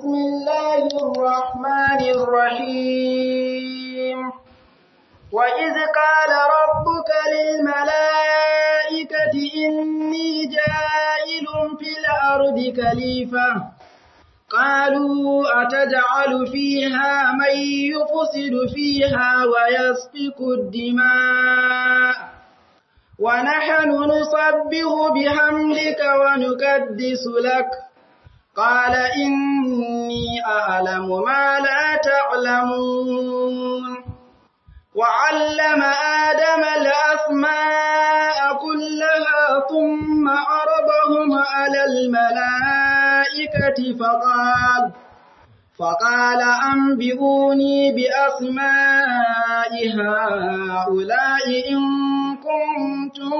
بسم الله الرحمن الرحيم وإذ قال ربك للملائكة إني جائل في الأرض خليفة قالوا أتجعل فيها من يفسد فيها ويسفك الدماء ونحن نصبه بحمدك ونكدس لك قال إني أعلم ما لا تعلمون وعلم آدم الأسماء كلها ثم عرضهم على الملائكة فقال فقال أنبئوني بأسماء هؤلاء إن كنتم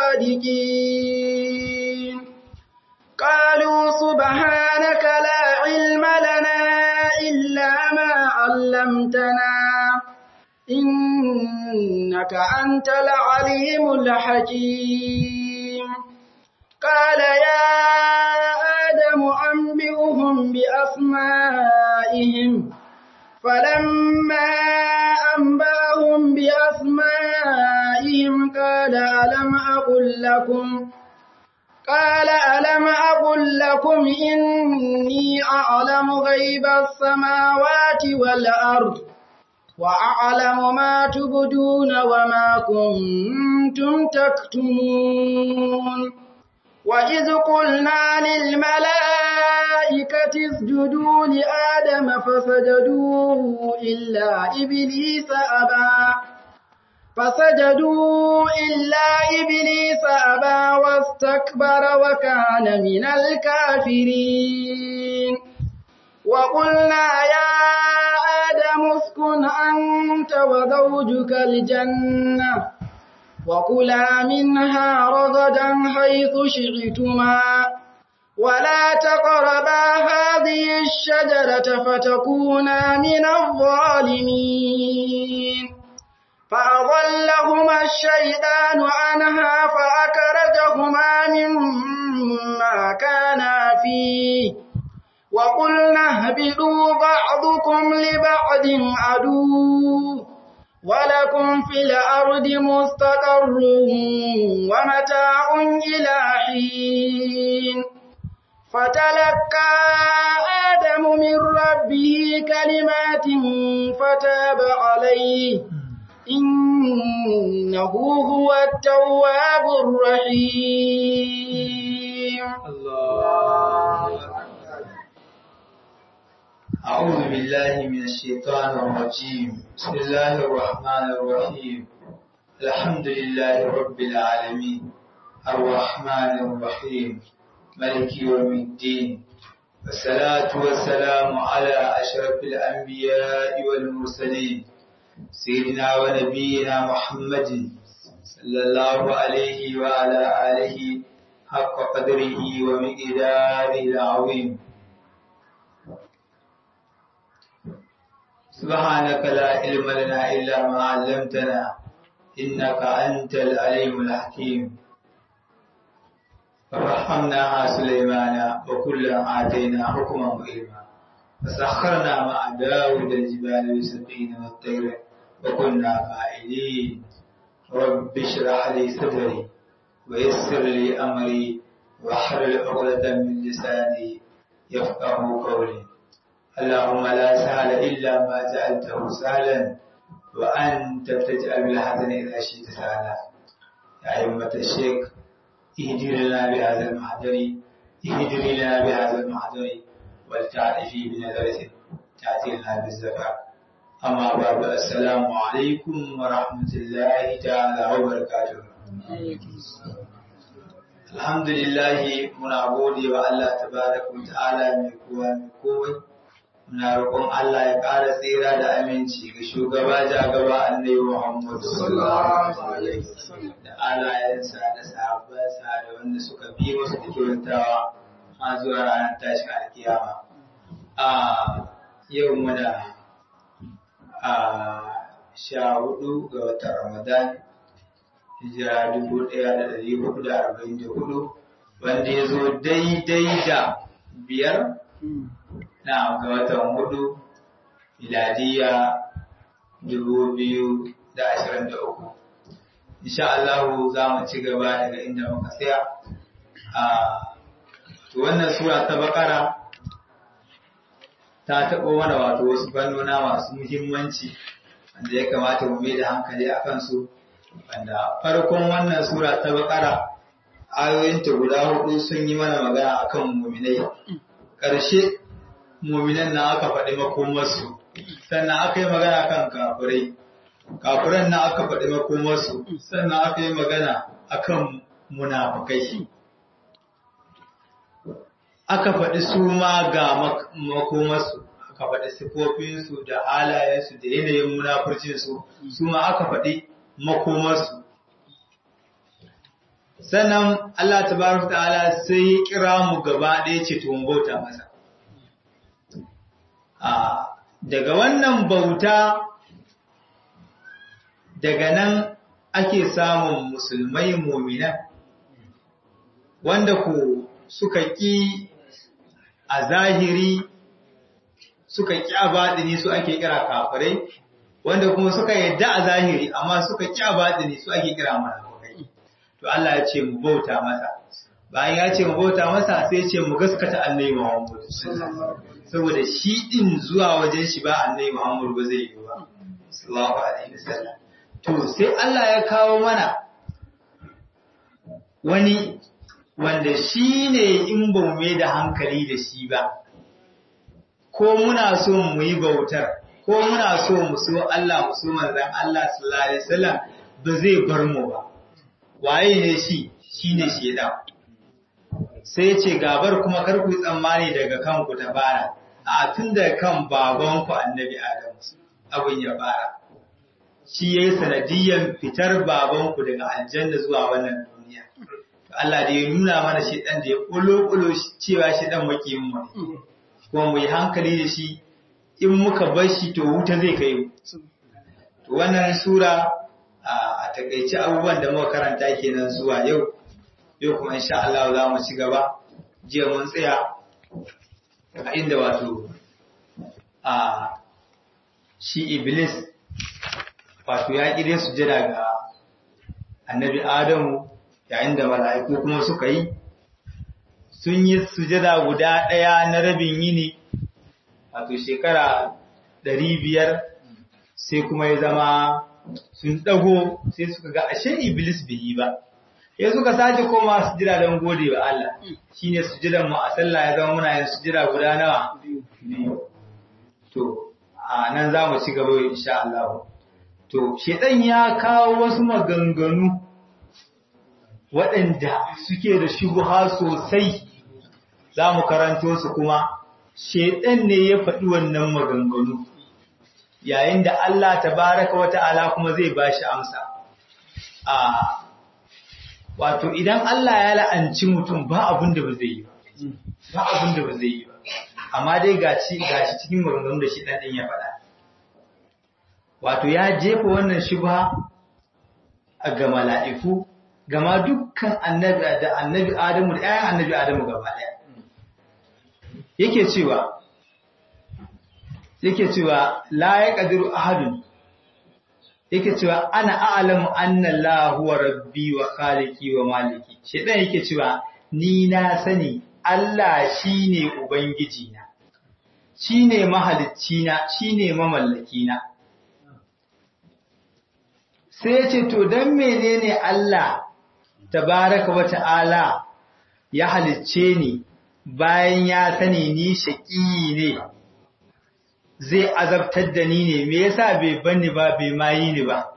صادقين قالوا سبحانك لا علم لنا إلا ما علمتنا إنك أنت العليم الحكيم قال يا آدم أنبئهم بأسمائهم فلما أنبأهم بأسمائهم قال ألم أقل لكم قال ألم أقل لكم إني أعلم غيب السماوات والأرض وأعلم ما تبدون وما كنتم تكتمون وإذ قلنا للملائكة اسجدوا لآدم فسجدوا إلا إبليس أبى فسجدوا إلا إبليس أبى واستكبر وكان من الكافرين وقلنا يا آدم اسكن أنت وزوجك الجنة وكلا منها رغدا حيث شئتما ولا تقربا هذه الشجرة فتكونا من الظالمين فأضلهما الشيطان عنها فأكرجهما مما كانا فيه وقلنا اهبطوا بعضكم لبعض عدو ولكم في الأرض مستقر ومتاع إلى حين فتلقى آدم من ربه كلمات فتاب عليه إنه هو التواب الرحيم الله أعوذ بالله من الشيطان الرجيم بسم الله الرحمن الرحيم الحمد لله رب العالمين الرحمن الرحيم ملك يوم الدين والصلاة والسلام على أشرف الأنبياء والمرسلين سيدنا ونبينا محمد صلى الله عليه وعلى آله حق قدره ومقداره العظيم سبحانك لا علم لنا إلا ما علمتنا إنك أنت العليم الحكيم فرحمناها سليمان وكلا آتينا حكما وعلما فسخرنا مع داود الجبال يسقين والطير وكنا فاعلين رب اشرح لي صدري ويسر لي أمري واحلل عقدة من لساني يفقه قولي اللهم لا سهل إلا ما جعلته سهلا وأنت تجعل الحزن إذا شئت سهلا يا أئمة الشيخ اهدر لنا بهذا المحضر اهدر لنا بهذا المحضر ولتعرفي بنظرة تأتي لنا بالزكاة أما بعد السلام عليكم ورحمة الله تعالى وبركاته Alhamdulillahi muna gode wa Allah tabaraka wa ta'ala mai kowa mai komai muna roƙon Allah ya ƙara tsira da aminci ga shugaba jagaba annabi Muhammad sallallahu alaihi wasallam da alayensa da sahabbansa da wanda suka bi musu da kyautawa har zuwa ranar tashin alkiyama a yau muna a sha hudu ga watan Ramadan hijira dubu ɗaya da ɗari hudu da arba'in da hudu wanda ya zo daidai da biyar na ga watan hudu miladiya dubu biyu da ashirin da uku insha Allah za mu ci gaba daga inda muka tsaya a wannan sura ta bakara ta taɓo mana wato wasu fannona masu muhimmanci wanda ya kamata mu mai da hankali a kansu wanda farkon wannan sura ta bakara ayoyinta guda hudu sun yi mana magana akan muminai ƙarshe muminan na aka faɗi makomarsu sannan aka yi magana kan kafirai kafiran na aka faɗi makomarsu sannan aka yi magana akan munafukai aka faɗi su ma ga makomarsu aka faɗi sifofinsu da halayensu da yanayin munafurcinsu su ma aka faɗi makomarsu sannan Allah tabaraka ta'ala sai ya kira mu gaba ɗaya ce to bauta masa daga wannan bauta daga nan ake samun musulmai muminan wanda ku suka ƙi a zahiri suka ƙi a baɗini su ake kira kafirai wanda kuma suka yadda a zahiri amma suka ƙi a baɗini su ake kira munafukai to Allah ya ce mu bauta masa bayan ya ce mu bauta masa sai ya ce mu gaskata annabi Muhammad saboda shi din zuwa wajen shi ba annabi Muhammad ba zai yi ba sallallahu alaihi wasallam to sai Allah ya kawo mana wani wanda shi ne in ba mu mai da hankali da shi ba ko muna so mu yi bautar ko muna so mu so Allah mu so manzon Allah sallallahu alaihi wasallam ba zai bar mu ba waye ne shi shine shedan sai ce gabar kuma kar ku tsammani daga kanku ta fara a tun da kan babanku annabi Adam abin ya fara shi yayi sanadiyan fitar babanku daga aljanna zuwa wannan duniya Allah da ya nuna mana shedan da ya kulo cewa shedan makiyin mu kuma mu yi hankali da shi in muka bar shi to wuta zai kai mu to wannan sura a takaice abubuwan da muka karanta kenan zuwa yau yau kuma insha Allah za mu ci gaba jiya mun tsaya a inda wato a shi iblis wato ya ƙire sujada ga annabi adamu yayin da mala'iku kuma suka yi sun yi sujada guda ɗaya na rabin yini wato shekara ɗari biyar sai kuma ya zama sun ɗago sai suka ga ashe iblis bai yi ba ya suka sake koma sujira don gode wa Allah shine sujiran mu a sallah ya zama muna yin sujira guda nawa biyu to a nan za mu ci gaba insha Allah to shedan ya kawo wasu maganganu waɗanda suke da shubha sosai za mu karanto su kuma shedan ne ya faɗi wannan maganganu yayin da Allah tabaraka wa ta'ala kuma zai bashi amsa a wato idan Allah ya la'anci mutum ba abin da ba zai yi ba ba abin da ba zai yi ba amma dai gashi gashi cikin maganganun da shi dan din ya faɗa wato ya jefa wannan shubha ga mala'iku gama dukkan annabi da annabi Adamu da ƴaƴan annabi Adamu gaba ɗaya yake cewa yake cewa la yaqdiru ahadun yake cewa ana a'lamu anna Allah huwa rabbi wa khaliqi wa maliki shedan yake cewa ni na sani Allah shine ubangiji na shine mahalicci na shine mamallaki na sai yace to dan menene Allah tabaraka wa ta'ala ya halicce ni bayan ya sani ni shaqi ne zai azabtar da ni ne me yasa bai banni ba bai mayi ni ba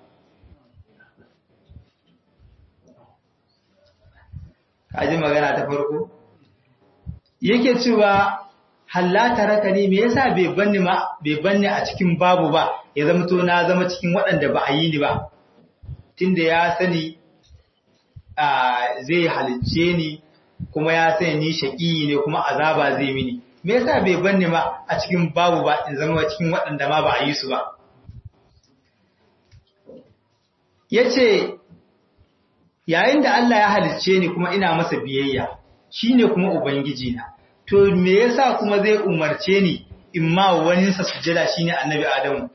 kaji magana ta farko yake cewa hallata raka ne me yasa bai banni ma bai banni a cikin babu ba ya zama to na zama cikin waɗanda ba a yi ni ba tunda ya sani zai halicce ni kuma ya sani ni shaƙi ne kuma azaba zai mini me yasa bai banni ma a cikin babu ba in zama cikin waɗanda ma ba a yi su ba yace yayin da Allah ya halicce ni kuma ina masa biyayya shine kuma ubangiji na to me yasa kuma zai umarce ni in ma wani sa sujada shine annabi Adamu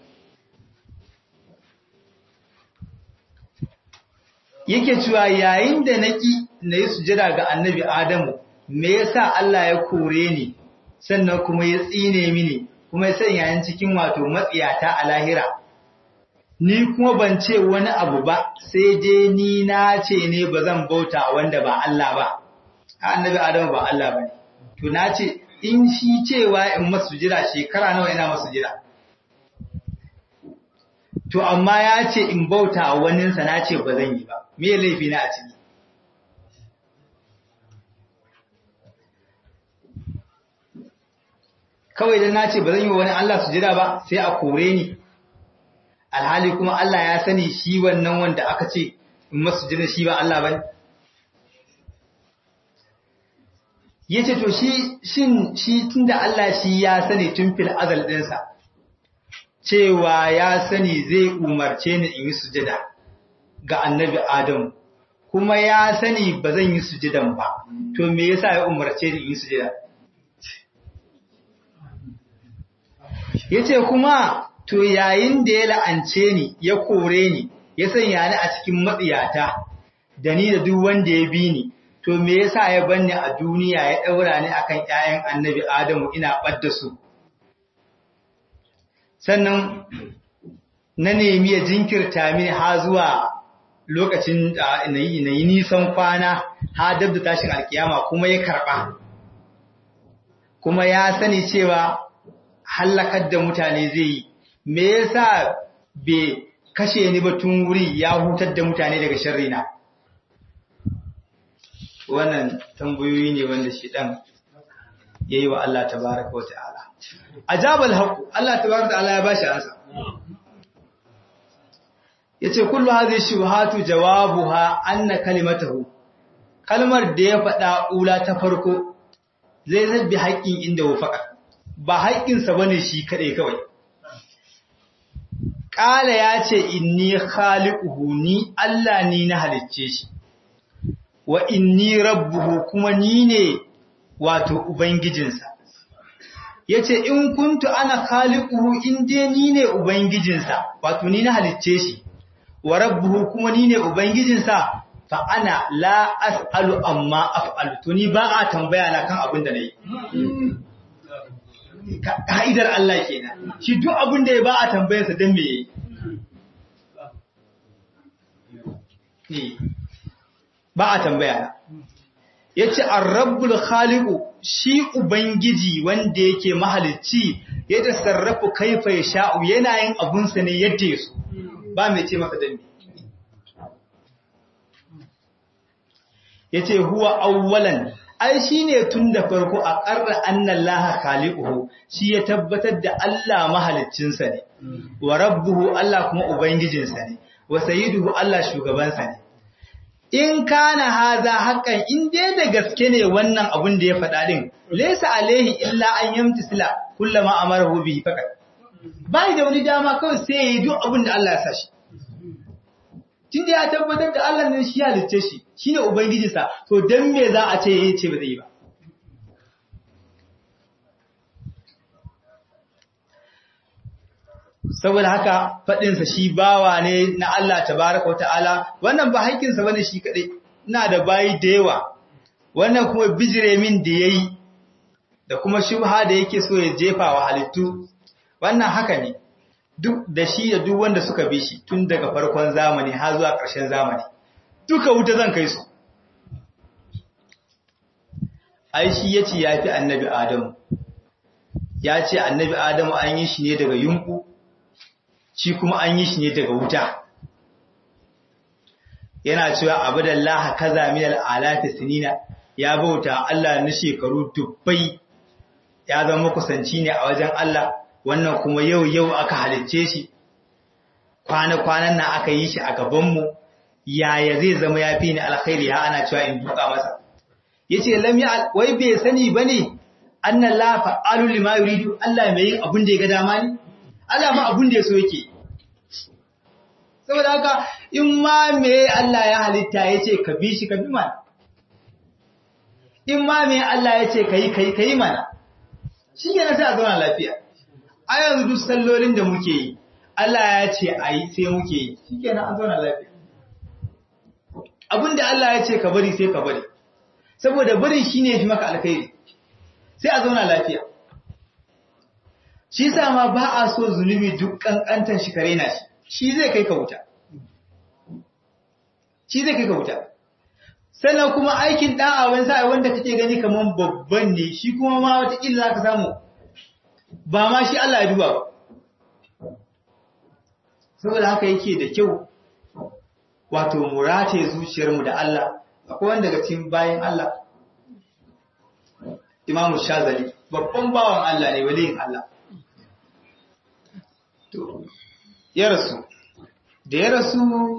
yake cewa yayin da naki nayi sujada ga annabi Adamu me yasa Allah ya kore ni sannan kuma ya tsine mini kuma ya sanya ni cikin wato matsiyata a lahira ni kuma ban ce wani abu ba sai dai ni na ce ne ba zan bauta wanda ba Allah ba annabi Adamu ba Allah bane to na ce in shi cewa in masu jira shekara nawa ina masu jira to amma ya ce in bauta waninsa na ce ba zan yi ba me laifi na a ciki kawai dan na ce ba zan yi wani Allah su jira ba sai a kore ni alhali kuma Allah ya sani shi wannan wanda aka ce in masu jira shi ba Allah bane yace to shi shin shi tunda Allah shi ya sani tun fil azal dinsa cewa ya sani zai umarce ni in yi sujada ga annabi Adam kuma ya sani ba zan yi sujadan ba to me yasa ya umarce ni in yi sujada yace kuma to yayin da ya la'ance ni ya kore ni ya sanya ni a cikin matsiyata da ni da duk wanda ya bi ni to me yasa ya banni a duniya ya daura ni akan ƴaƴan annabi Adamu ina badda su sannan na nemi ya jinkirta mini ha zuwa lokacin da na yi nisan kwana ha dab da tashin alkiyama kuma ya karba kuma ya sani cewa hallakar da mutane zai yi me yasa bai kashe ni ba tun wuri ya hutar da mutane daga sharrina wannan tambayoyi ne wanda shi dan yayi wa Allah tabaaraka wa ta'ala ajabal haqq Allah tabaaraka wa ta'ala ya bashi ansa yace kullu hadhihi shubuhatu jawabuha anna kalimatahu kalmar da ya faɗa ula ta farko zai zabbi haƙƙin inda wafaka ba haƙƙinsa bane shi kadai kawai Ƙala ya ce, Inni khaliquhu ni Allah ni na halicce shi, wa inni rabbuhu kuma ni ne wato Ubangijinsa. Ya ce, In kuntu ana khaliquhu in dai ni ne Ubangijinsa, wato ni na halicce shi, wa rabbuhu kuma ni ne Ubangijinsa, fa ana la as'alu amma af'alu, to ni ba a tambaya na kan abin da na yi. ka'idar Allah kenan shi duk abin da ya ba a tambayarsa don me yayi ba a tambaya yace ar-rabbul khaliqu shi ubangiji wanda yake mahalicci ya tasarrafu kaifa yasha'u yana yin abun sa ne yadda yaso ba mai ce masa dan yace huwa awwalan ai shi ne tun da farko a ƙarra annan laha khaliquhu shi ya tabbatar da Allah mahaliccinsa ne wa rabbuhu Allah kuma ubangijinsa ne wa sayyiduhu Allah shugabansa ne in kana haza haƙan in dai da gaske ne wannan abun da ya faɗa din laysa alaihi illa an yamtisila kullama amarahu bihi faqat bai da wani dama kawai sai ya yi duk abin da Allah ya sa shi tun da ya tabbatar da Allah ne shi halicce shi shine ubangijinsa to dan me za a ce yayi ce ba zai yi ba saboda haka fadin sa shi bawa ne na Allah tabaaraka wa ta'ala wannan ba haƙƙin sa bane shi kadai ina da bayi da yawa wannan kuma bijire min da yayi da kuma shubha da yake so ya jefa wa halittu wannan haka ne duk da shi da duk wanda suka bi shi tun daga farkon zamani har zuwa ƙarshen zamani duka wuta zan kai su ai shi yace yafi annabi adamu ya ce annabi adamu an yi shi ne daga yunku shi kuma an yi shi ne daga wuta yana cewa abudallahi kaza min al'alati sinina ya bauta Allah na shekaru dubbai ya zama kusanci ne a wajen Allah wannan kuma yau yau aka halicce shi kwana-kwanan nan aka yi shi a gabanmu yaya zai zama ya fi ni alkhairi ha ana cewa in duka masa ya ce lamya wai bai sani ba ne annan lafa aluli ma yuridu Allah mai yin abin da ya ga dama ne Allah ma abin da ya so yake saboda haka in ma me Allah ya halitta ya ce ka bi shi ka bi ma in ma me Allah ya ce kai kai kai mana shi ne sai a zauna lafiya a yanzu duk sallolin da muke yi Allah ya ce a yi sai muke yi shi ke an zauna lafiya abinda Allah ya ce ka bari sai ka bari saboda bari shi ne fi maka alkhairi sai a zauna lafiya shi sa ma ba a so zunubi duk kankantan shi kare na shi shi zai kai ka wuta shi zai kai ka wuta sannan kuma aikin da'a wani sa'a wanda kake gani kaman babban ne shi kuma ma wata illa ka samu ba ma shi Allah ya duba ba saboda haka yake da kyau wato mu rataye zuciyarmu da Allah akwai wanda daga cikin bayan Allah Imam Shazali babban bawan Allah ne waliyin Allah to ya rasu da ya rasu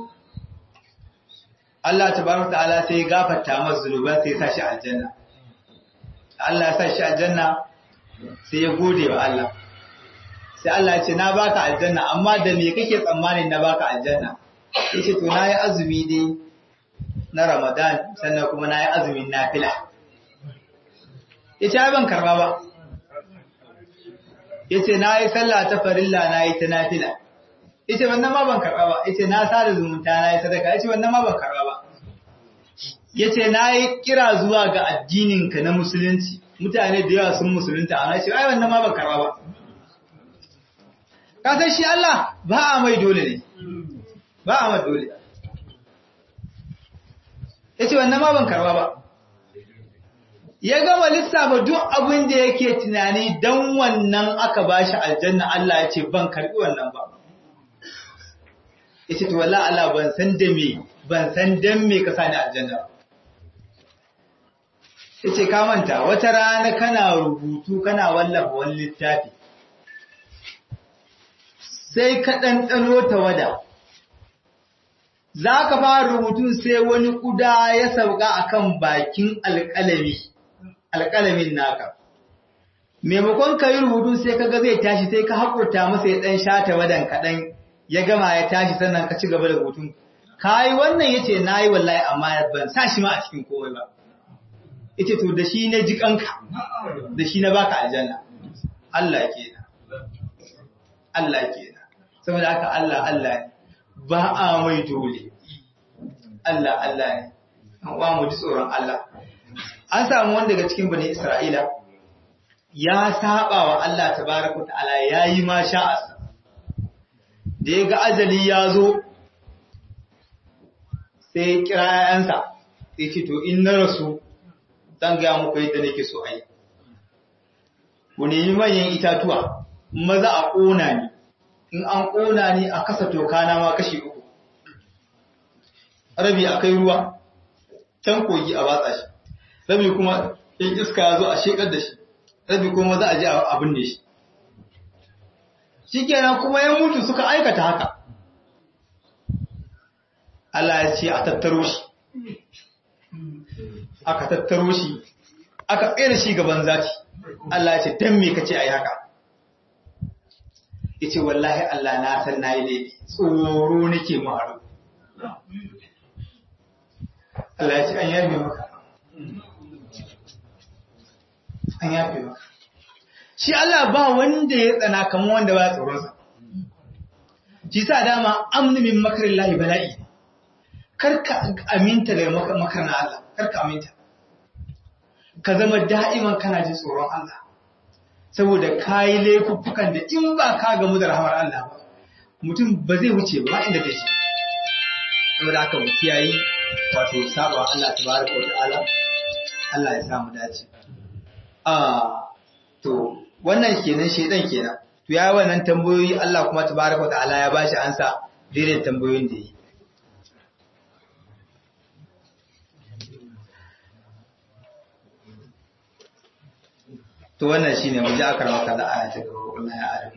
Allah tabaraka ta'ala sai ya gafarta masa zunuban sai ya sa shi aljanna Allah ya sa shi aljanna sai ya gode wa Allah sai Allah ya ce na baka aljanna amma da me kake tsammanin na baka aljanna yace to nayi azumi dai na Ramadan sannan kuma nayi azumin nafila yace ai ban karba ba yace nayi sallah ta farilla nayi ta nafila yace wannan ma ban karba ba yace na sada zumunta nayi sadaka yace wannan ma ban karba ba yace nayi kira zuwa ga addinin ka na musulunci mutane da yawa sun musulunta ana ce ai wannan ma ban karba ba ka san shi Allah ba a mai dole ne ba a mai dole yace wannan ma ban karba ba ya gama lissafa duk abin da yake tunani dan wannan aka bashi aljanna Allah ya ce ban karbi wannan ba yace to wallahi Allah ban san da me ban san dan me ka sani aljanna yace ka manta wata rana kana rubutu kana wallafa wani littafi sai ka ɗanɗano ta wada za ka fara rubutun sai wani ƙuda ya sauka akan bakin alƙalami alƙalamin naka maimakon ka yi rubutun sai ka ga zai tashi sai ka haƙurta masa ya ɗan shata wadan kaɗan ya gama ya tashi sannan ka ci gaba da rubutun ka yi wannan ya ce na yi wallahi amma ban sa shi ma a cikin komai ba ita to da shi na ji kanka da shi na baka aljanna Allah ke Allah ke saboda haka Allah Allah ne ba a mai dole Allah Allah ne wa mu ji tsoron Allah an samu wanda daga cikin bani Isra'ila ya saba wa Allah tabaraka ta'ala yayi ma sha'asa da ya ga ajali ya zo sai kira ‘ya'yansa sai ce to in na rasu zan gaya muku yadda nake so a yi ku nemi manyan itatuwa maza a ƙona ni in an ƙona ni a kasa toka na ma kashi uku rabi a kai ruwa can kogi a watsa shi rabi kuma in iska ya zo a shekar da shi rabi kuma za a je abin da shi shi kenan kuma ya mutu suka aikata haka Allah ya ce a tattaro shi aka tattaro shi aka tsere shi gaban zati Allah ya ce dan me kace ayi haka yace wallahi Allah na san nayi laifi tsoro nake mu haru Allah ya ce an yafe maka an yafe maka shi Allah ba wanda ya tsana kamar wanda ba tsoronsa shi sa dama amnu min makarin lahi bala'i karka aminta daga makarin Allah karka aminta ka zama da'iman kana jin tsoron Allah saboda kayi laifuffukan da in ba ka gamu da rahamar Allah ba mutum ba zai wuce ba inda da shi saboda haka mu kiyayi wato saba Allah tabaraka wa ta'ala Allah ya samu dace ah to wannan kenan shedan kenan to ya wannan tambayoyi Allah kuma tabaraka ta'ala ya bashi ansa daidai tambayoyin da yi to wannan shine mu ji akar maka da aya ta gaba wallahi ya adam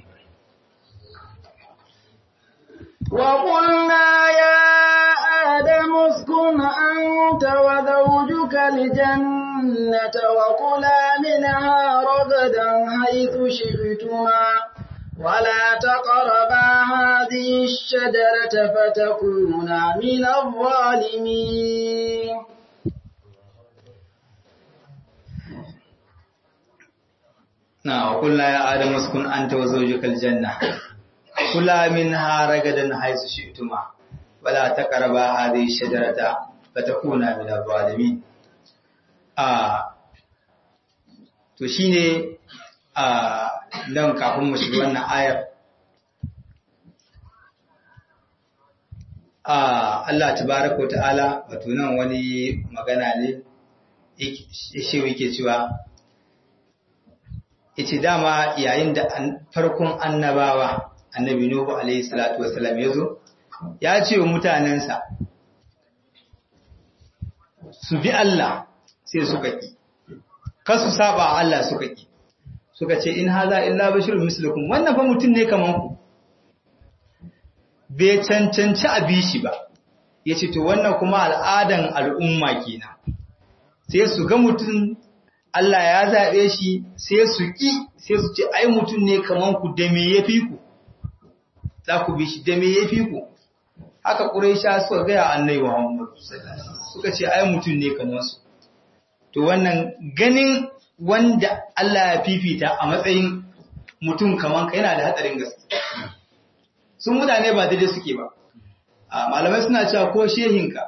وقلنا يا آدم اسكن أنت وزوجك الجنة وكلا منها رغدا حيث شئتما ولا تقربا هذه الشجرة فتكونا من الظالمين na wa kullu ya adam uskun anta wa zawjukal janna kula minha ragadan haythu shi'tuma wala taqraba hadhihi shajarata fatakuna min adh-dhalimin a to shine a dan kafin mu shiga wannan ayar Allah tabaraka wa ta'ala wato nan wani magana ne shi yake cewa yace dama yayin da farkon annabawa annabi Nuhu alaihi salatu wassalam yazo ya ce wa mutanensa su bi Allah sai suka ki kar su saba Allah suka ki suka ce in haza illa bashirun mislukum wannan fa mutum ne kaman ku bai cancanci a bishi ba ya ce to wannan kuma al'adan al'umma kenan sai su ga mutum Allah ya zaɓe shi sai su ƙi sai su ce ai mutum ne kaman ku da me ya fi ku za ku bi shi da me ya fi ku haka ƙuraisha suka gaya annai Muhammad suka ce ai mutum ne kaman su to wannan ganin wanda Allah ya fifita a matsayin mutum kaman ka yana da hatsarin gaske sun mutane ba daidai suke ba malamai suna cewa ko shehinka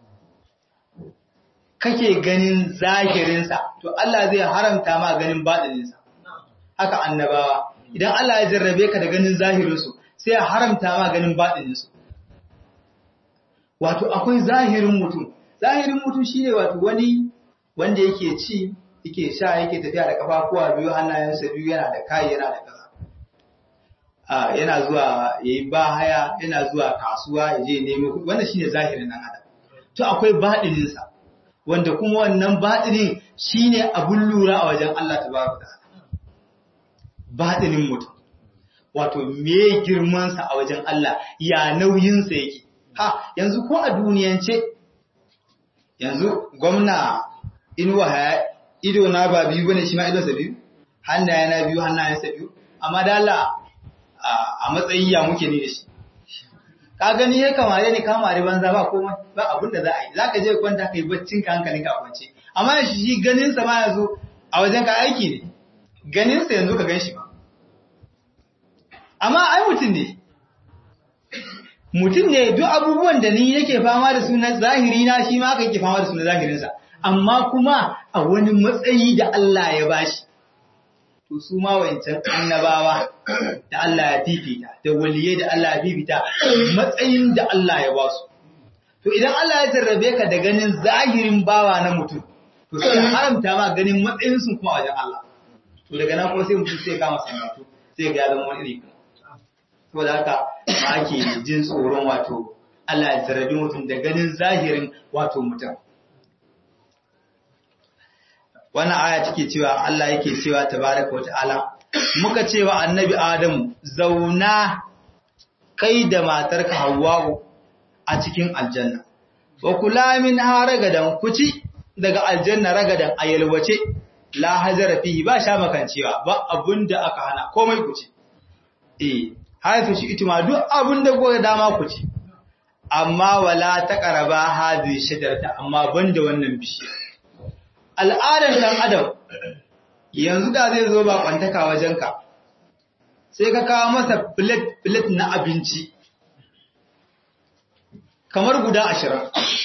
kake ganin zahirinsa to Allah zai haramta ma ganin baɗininsa haka annabawa idan Allah ya jarrabe ka da ganin zahirinsu sai ya haramta ma ganin baɗininsu wato akwai zahirin mutum zahirin mutum shine wato wani wanda yake ci yake sha yake tafiya da kafafuwa biyu hannayensa biyu yana da kai yana da kaza yana zuwa ya yi ba haya yana zuwa kasuwa ya je nemo kuɗi wannan shine zahirin nan adam to akwai baɗininsa wanda kuma wannan baɗinin shine abun lura a wajen Allah tabaraka ta'ala baɗinin mutum wato me girmansa a wajen Allah ya nauyinsa yake ha yanzu ko a duniyance yanzu gwamna inuwa haya ido na ba biyu bane shi ma idonsa biyu hannaye na biyu hannayensa biyu amma da Allah a matsayi ya muke ne da shi ka gani ya kamare ni kamare banza ba komai ba abin da za a yi za ka je kwanta ka yi baccin ka hankalin ka kwance amma shi ganin sa ma yanzu a wajen ka aiki ne ganin sa yanzu ka gan shi ba amma ai mutum ne mutum ne duk abubuwan da ni yake fama da su na zahiri na shi ma ka yake fama da su na zahirin sa amma kuma a wani matsayi da Allah ya bashi to su ma wancan annabawa da Allah ya fifita da waliyai da Allah ya fifita matsayin da Allah ya ba su to idan Allah ya jarrabe ka da ganin zahirin bawa na mutum to sai haramta ma ganin matsayin sun kuma wajen Allah to daga nan kuma sai mutum sai kama sanatu sai ga zama wani iri saboda haka ma ake jin tsoron wato Allah ya jarrabe mutum da ganin zahirin wato mutum wannan aya take cewa Allah yake cewa tabaraka wa ta'ala muka cewa annabi Adamu zauna kai da matarka Hawwa'u a cikin aljanna wa kula min ragadan kuci daga aljanna ragadan ayalwace la hazara fihi ba sha makancewa ba abunda aka hana komai kuci eh haifu shi ituma duk abunda goga dama kuci amma wala taqraba hadhihi shajarata amma banda wannan bishiya al'adar ɗan adam yanzu da zai zo ba kwantaka wajenka sai ka kawo masa filet na abinci kamar guda ashirin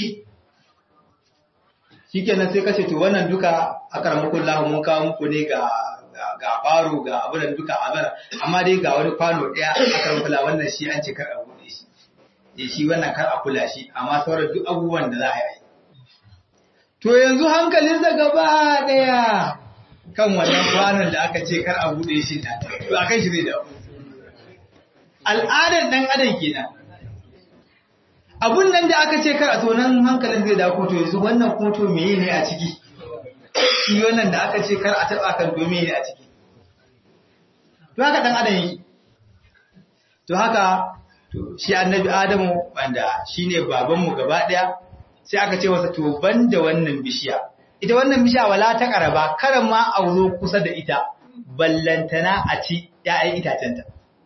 shi kenan sai kashe to wannan duka a karamakon mun kawo muku ne ga ga baro ga abunan duka a bara amma dai ga wani kwano ɗaya a karamakon wannan shi an ce kar a buɗe shi shi wannan kar a kula shi amma sauran duk abubuwan da za a yi To yanzu hankalinsa gaba ɗaya kan wannan kwanan da aka ce kar a buɗe shi na, to a kan shi zai dawo. Al'adar ɗan adam kenan. Abun nan da aka ce kar a tonan hankalin zai dawo to yanzu wannan koto meye ne a ciki? Shi wannan da aka ce kar a taɓa kan domin ne a ciki. To haka ɗan adam yi. To haka shi annabi Adamu wanda shi ne babanmu gaba ɗaya sai aka ce wasa to da wannan bishiya ita wannan bishiya wala ta karaba karan ma a zo kusa da ita ballantana a ci ya'yan itacenta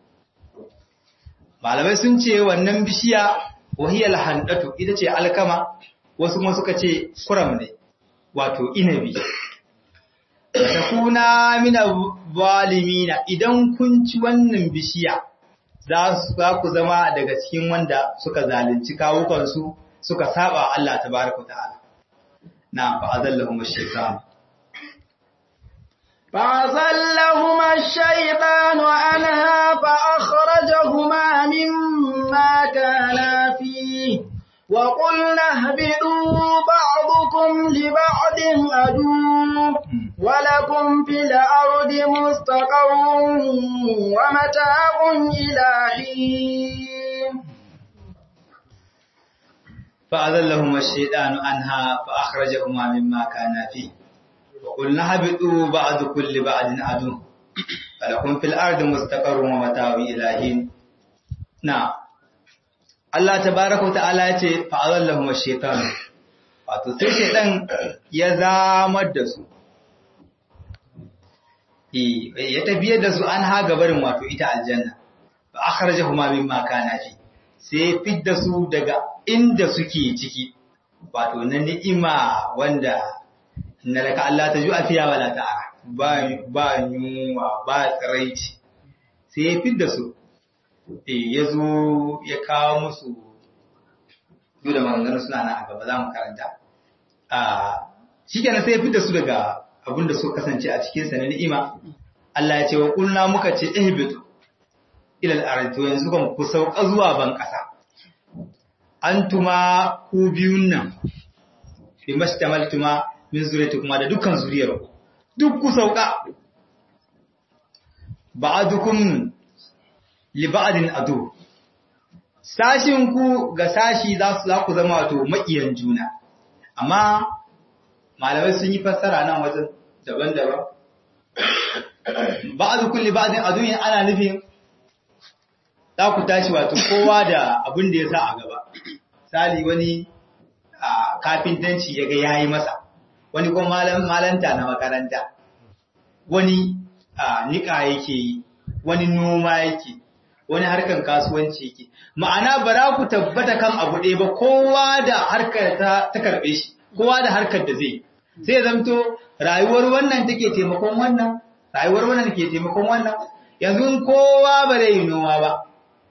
malamai sun ce wannan bishiya wahiyal handatu ita ce alkama wasu kuma suka ce kuram ne wato inabi takuna mina zalimina idan kun ci wannan bishiya za ku zama daga cikin wanda suka zalunci kawukansu suka saba Allah tabaraka ta'ala na fa'azallahum ash-shaytan فأزلهما الشيطان عنها فأخرجهما مما كانا فيه وقلنا اهبطوا بعضكم لبعض عدو ولكم في الأرض مستقر ومتاع إلى حين فأذلهما الشيطان عنها فأخرجهما مما كان فيه وقلنا اهبطوا بعض كل بعض عدو ولكم في الأرض مستقر ومتاع إلى حين نعم Allah tabaraka wa ta'ala ya ce fa'azallahum ash-shaytan wato sai shaytan ya zamar da su eh ya tafiyar da su an ha gabarin wato ita aljanna fa akhrajahuma mimma kana fi sai fidda su daga inda suke ciki wato na ni'ima wanda inna laka Allah tajua fiya wala ta'ara ba ba yunwa ba tsiraici sai ya fidda su ya zo ya kawo musu duk da maganganu suna nan a gaba za mu karanta shi kenan sai ya fi da su daga abin da suka kasance a cikinsa na ni'ima Allah ya ce wa kulna muka ce ihbitu ilal ardi to yanzu kan ku sauka zuwa ban kasa antuma ku biyun nan bi mastamaltuma min zuriyatikum da dukkan zuriyar ku duk ku sauka ba'adukum liba'adin ado sashin ku ga sashi za su za ku zama wato makiyan juna amma malamai sun yi fassara nan wajen daban-daban ba'adu kulli ba'adin ado yin ana nufin za ku tashi wato kowa da abin da ya sa a gaba sali wani kafintanci ya ga yayi masa wani kuma malanta na makaranta wani niƙa yake yi wani noma yake wani harkar kasuwanci yake ma'ana ba za ku tabbata kan abu ɗaya ba kowa da harkar ta ta karɓe shi kowa da harkar da zai sai ya zamto rayuwar wannan take taimakon wannan rayuwar wannan ke taimakon wannan yanzu kowa ba zai yi noma ba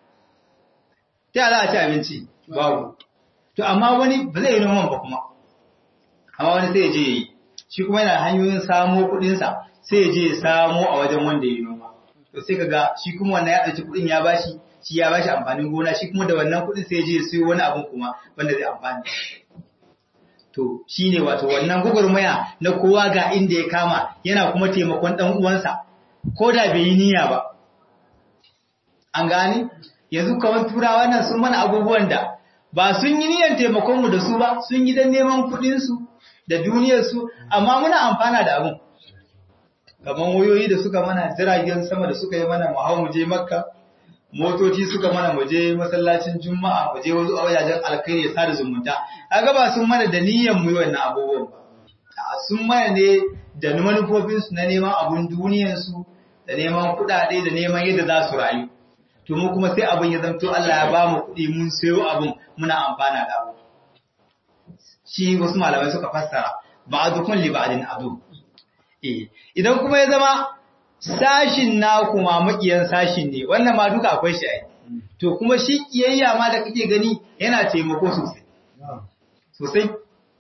ta za a ci abinci babu to amma wani ba zai yi noman ba kuma amma wani sai ya je yi shi kuma yana hanyoyin samo kuɗinsa sai ya je ya samo a wajen wanda ya yi noma to sai kaga shi kuma wannan ya ɗauki kuɗin ya bashi shi ya bashi amfanin gona shi kuma da wannan kuɗin sai ya je ya siyo wani abun kuma wanda zai amfani to shine wato wannan gugurmaya na kowa ga inda ya kama yana kuma taimakon ɗan uwansa ko da bai yi niyya ba an gane yanzu kamar turawa nan sun mana abubuwan da ba sun yi niyyar taimakon mu da su ba sun yi dan neman kuɗin su da duniyar su amma muna amfana da abun kamar wayoyi da suka mana jiragen sama da suka yi mana mu hau mu je makka motoci suka mana mu je masallacin juma'a mu je wasu wajajen alkhairi ya sada zumunta kaga ba sun mana da niyyar mu yi wannan abubuwan ba sun mana ne da manufofin su na neman abun duniyar su da neman kuɗaɗe da neman yadda za su rayu to mu kuma sai abun ya zanto Allah ya ba mu kuɗi mun sayo abun muna amfana da abu shi wasu malamai suka fassara ba'dukum li ba'din adu eh idan kuma ya zama sashin na kuma makiyan sashin ne wannan ma duka akwai shi ai to kuma shi kiyayya ma da kake gani yana taimako sosai sosai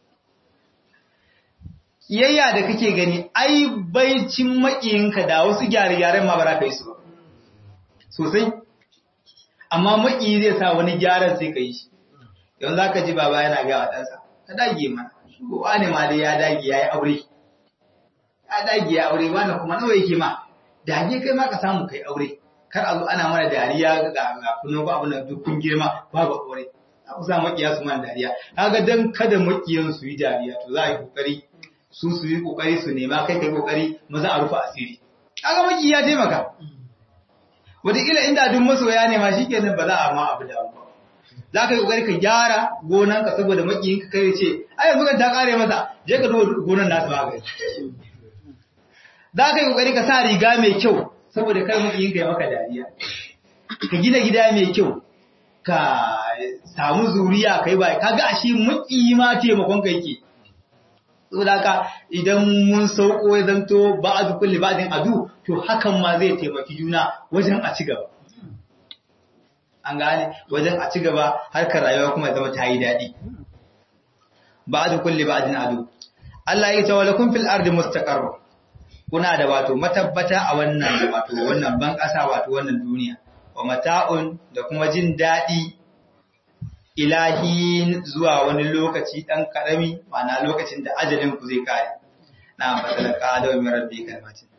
kiyayya da kake gani ai baicin makiyinka da wasu gyare-gyaren ma ba za ka yi su ba sosai amma makiyi zai sa wani gyaran sai ka yi shi yanzu za ka ji baba yana gawa ɗansa ka dage mana wani ma dai ya dage ya yi aure ya dage ya aure wani kuma nawa yake ma dage kai ma ka samu kai aure kar a zo ana mana dariya ga ga kuno ba abin da duk kun girma babu aure za ku sa makiya su mana dariya kaga dan kada makiyan su yi dariya to za a yi kokari su su yi kokari su nema kai kai kokari maza a rufe asiri kaga maki ya taimaka wataƙila inda duk masoya ne ma shikenan ba za a ma abu da ba za ka yi kokari ka gyara gonanka saboda makiyinka kai ce ai yanzu kan ta kare masa je ka zo gonan nasu ba kai za ka yi kokari ka sa riga mai kyau saboda kai makiyinka ya maka dariya ka gina gida mai kyau ka samu zuriya kai ba kaga ashe makiyi ma taimakon ka yake saboda haka idan mun sauko ya zanto ba'adu kulli ba'din adu to hakan ma zai taimaki juna wajen a ci gaba an gane wajen a ci gaba harkar rayuwa kuma zama ta yi daɗi ba'adu kulli ba'din adu Allah ya tawalla kun fil ardi mustaqarr kuna da wato matabbata a wannan wato wannan ban ƙasa wato wannan duniya wa mata'un da kuma jin daɗi ilahin zuwa wani lokaci ɗan ƙarami ma'ana lokacin da ajalin ku zai kare na fatalaka da wani rabbi kalmatin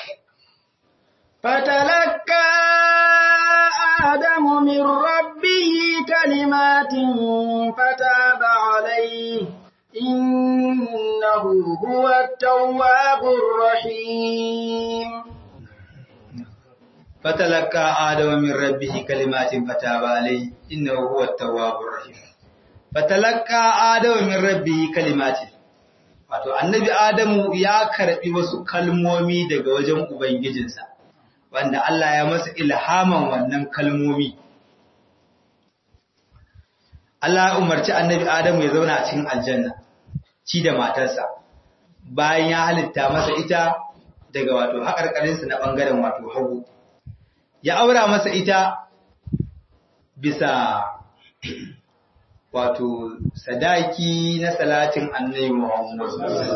فتلقى آدم من ربه كلمات فتاب عليه إنه هو التواب الرحيم فتلقى آدم من ربه كلمات فتاب عليه إنه هو التواب الرحيم فتلقى آدم من ربه كلمات wato annabi Adamu ya karbi wasu kalmomi daga wajen ubangijinsa wanda Allah ya masa ilhaman wannan kalmomi Allah ya umarci annabi Adamu ya zauna a cikin aljanna ci da matarsa bayan ya halitta masa ita daga wato haƙarƙarinsa na ɓangaren wato hagu ya aura masa ita bisa wato sadaki na salatin annabi Muhammad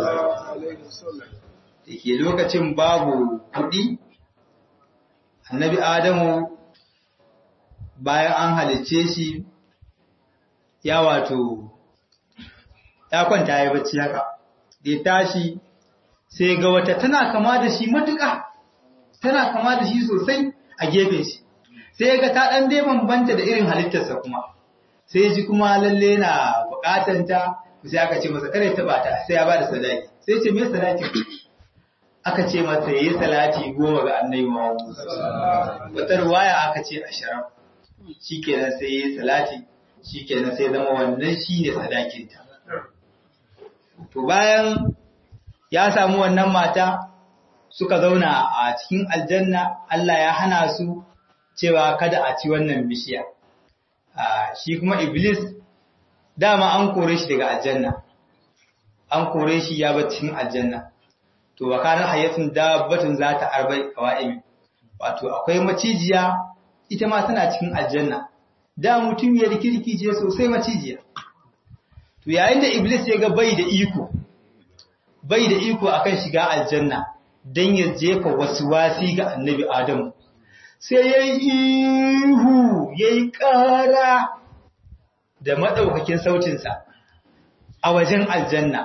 da ke lokacin babu kuɗi annabi Adamu bayan an halicce shi ya wato ya kwanta ya bacci haka da ya tashi sai ga wata tana kama da shi matuƙa tana kama da shi sosai a gefen shi sai ga ta ɗan dai bambanta da irin halittarsa kuma sai ji kuma lalle na buƙatar ta sai aka ce masa kare ta bata sai ya bada sadaki sai ce me sadaki aka ce masa yayi salati goma ga annabi Muhammad wata ruwaya aka ce ashirin shikenan sai yayi salati shikenan sai zama wannan shine sadakin ta to bayan ya samu wannan mata suka zauna a cikin aljanna Allah ya hana su cewa kada a ci wannan bishiya shi kuma iblis dama an kore shi daga aljanna an kore shi ya bar cikin aljanna to wakarar hayatun dabbatun za ta arbai kawa'imi wato akwai macijiya ita ma tana cikin aljanna da mutum ya rikirki ce sosai macijiya to yayin da iblis ya ga bai da iko bai da iko akan shiga aljanna dan ya jefa wasu wasi ga annabi adamu sai ya yi ihu ya yi ƙara da maɗaukakin sautinsa a wajen aljanna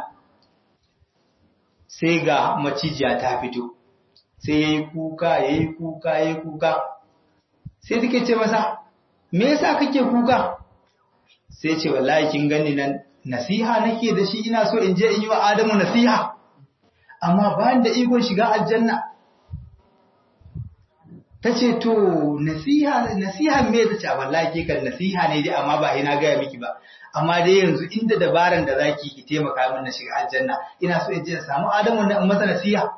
sai ga macijiya ta fito sai ya yi kuka ya yi kuka ya yi kuka sai take ce masa me yasa kake kuka sai ce wallahi kin gani nan nasiha nake da shi ina so in je in yi wa Adamu nasiha amma bayan da ikon shiga aljanna ta ce to nasiha nasiha me ta ce wallahi ke kan nasiha ne dai amma ba ina gaya miki ba amma dai yanzu inda dabaran da zaki ki taimaka min na shiga aljanna ina so in je in samu Adamu na in masa nasiha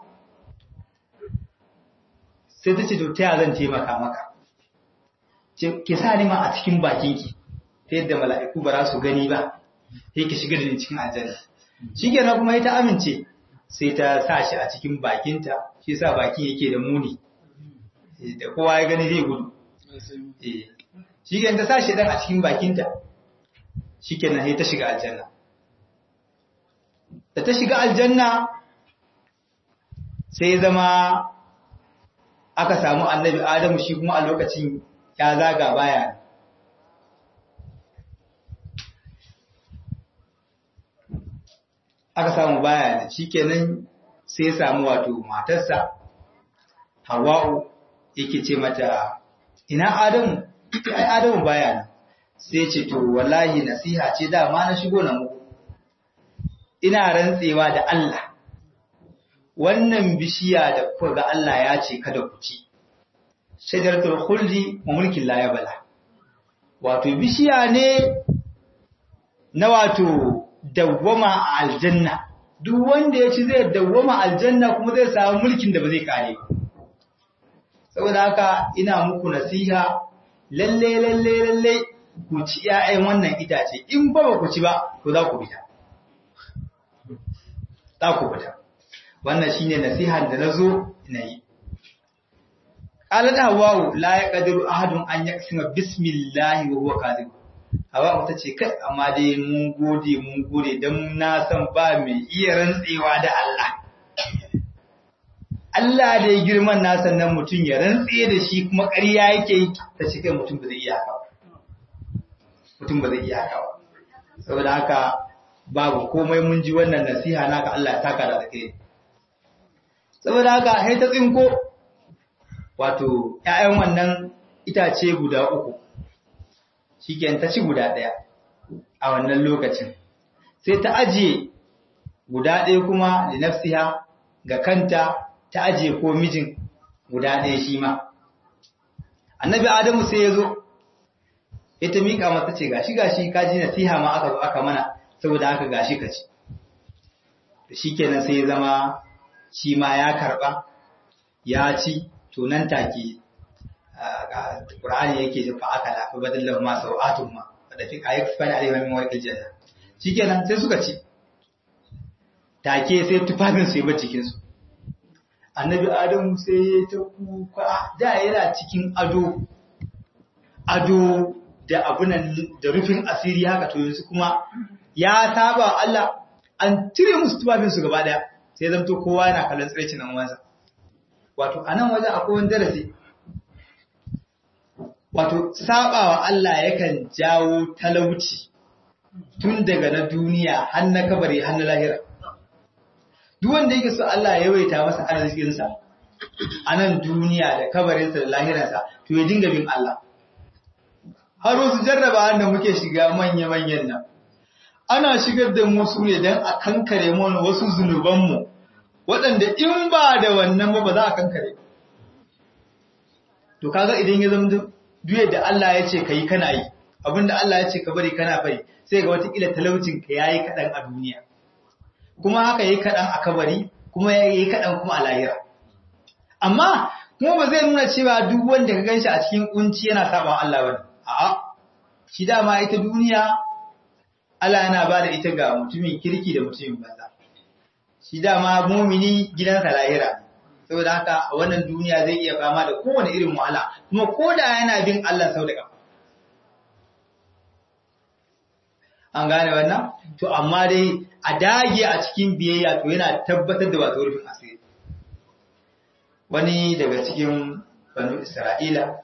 sai ta ce to ta zan taimaka maka ki sa ni ma a cikin bakinki ta yadda mala'iku ba za su gani ba sai ki shiga da ni cikin aljanna shikenan kuma ita amince sai ta sa shi a cikin bakinta shi yasa bakin yake da muni da kowa ya gani zai gudu shi ke ta sashi dan a cikin bakinta shi ke nan ta shiga aljanna da ta shiga aljanna sai zama aka samu annabi adamu shi kuma a lokacin ya zaga baya aka samu baya shi kenan sai ya samu wato matarsa hawa'u yake ce mata ina Adamu ai Adamu baya nan sai ce to wallahi nasiha ce dama na shigo na muku ina rantsewa da Allah wannan bishiya da kuka ga Allah ya ce kada ku ci shajaratul khuldi wa mulkin la yabla wato bishiya ne na wato dawwama a aljanna duk wanda ya ci zai dawwama aljanna kuma zai samu mulkin da ba zai kare ba saboda haka ina muku nasiha lalle lalle lalle ku ci ƴaƴan wannan itace in ba ba ku ci ba to za ku bita za ku fita wannan shine nasihan da nazo na yi qalat hawwa la yaqdiru ahadun an yaqsima bismillah wa huwa kadhib hawa ta ce kai amma dai mun gode mun gode dan na san ba mai iya rantsewa da Allah Allah da ya girman na sannan mutum ya rantse da shi kuma ƙarya yake yi ta ce kai mutum ba zai iya haka mutum ba zai iya haka ba saboda haka babu komai mun ji wannan nasiha naka Allah ya saka da kai saboda haka sai ta tsinko wato ƴaƴan wannan itace guda uku shikenan ta ci guda ɗaya a wannan lokacin sai ta ajiye guda ɗaya kuma li nafsiha ga kanta ta ajiye ko mijin guda ɗaya shi ma annabi adamu sai ya zo ya ta miƙa masa ce gashi gashi ka ji nasiha ma aka zo aka mana saboda haka gashi ka ci shi kenan sai ya zama shi ma ya karɓa ya ci to nan take Qur'ani yake fa aka da fa badalla ma sau'atun ma da fi ayi fani alaihi min warqil janna shikenan sai suka ci take sai tufafin su yi ba cikin su annabi adamu sai ya ta kuka da yana cikin ado ado da abunan da rufin asiri haka to yanzu kuma ya saba Allah an cire musu tufafin su gaba daya sai zamto kowa yana kallon tsircin nan wansa wato anan wajen akwai wani darasi wato sabawa Allah yakan jawo talauci tun daga na duniya har na kabari har na lahira duk wanda yake so Allah ya yawaita masa arzikinsa a nan duniya da kabarinsa da lahiransa to ya dinga bin Allah har wasu jarraba da muke shiga manya-manyan nan ana shigar da mu su ne don a kankare mana wasu zunubanmu waɗanda in ba da wannan ba ba za a kankare to kaga idan ya zama duk da Allah ya ce ka yi kana yi abinda Allah ya ce ka bari kana bari sai ga watakila talaucinka ya yi kaɗan a duniya kuma haka yi kaɗan a kabari kuma ya yi kaɗan kuma a lahira. Amma kuma ba zai nuna cewa duk wanda ka ganshi a cikin kunci yana saba Allah ba A'a, shi dama ita duniya Allah yana ba da ita ga mutumin kirki da mutumin banza. Shi dama mumini gidansa lahira. Saboda haka a wannan duniya zai iya fama da kowane irin wahala, kuma ko da yana bin Allah sau da ƙafa. An gane wannan? To, amma dai a dage a cikin biyayya to yana tabbatar da wato rufin asiri. Wani daga cikin banu Isra'ila,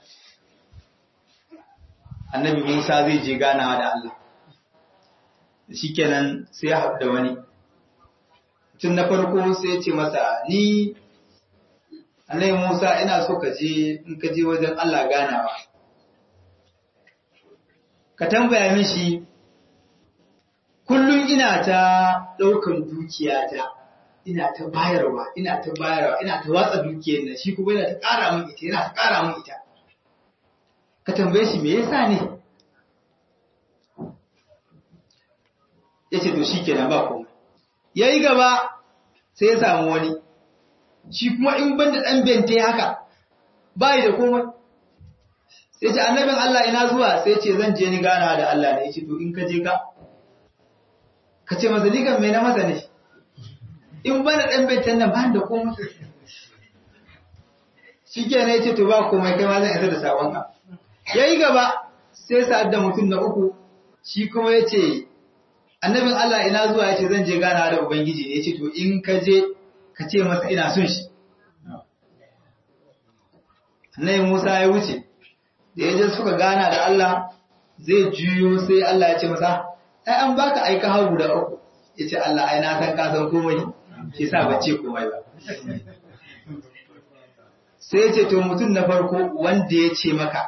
annabi Musa zai je ganawa da Allah. Shi kenan sai ya haɗu da wani. Tun na farko sai ya ce masa, Ni, annabi Musa ina so ka je, in ka je wajen Allah ganawa. Ka tambaya mishi kullum ina ta ɗaukan dukiyata ina ta bayarwa ina ta bayarwa ina ta watsa dukiyar nan shi kuma yana ta ƙara min ita yana ta ƙara min ita ka tambaye shi me yasa ne ya ce to shi kenan ba komai ya yi gaba sai ya samu wani shi kuma in ban da ɗan bente haka ba da komai sai ce annabin Allah ina zuwa sai ce zan je ni gana da Allah ne ya ce to in ka je ka ka ce masa ligan mai na masa ne in bana ɗan baitan nan ba da komai shi ke na ce to ba komai kai ma zan isa da sabonka ya yi gaba sai sa'ad da mutum na uku shi kuma ya ce annabin Allah ina zuwa ya ce zan je gana da Ubangiji ne ya ce to in ka je ka ce masa ina son shi annabi Musa ya wuce da ya je suka gana da Allah zai juyo sai Allah ya ce masa ai an baka aika har guda uku yace Allah ai na san ka san komai shi sa bace komai ba sai yace to mutum na farko wanda ya ce maka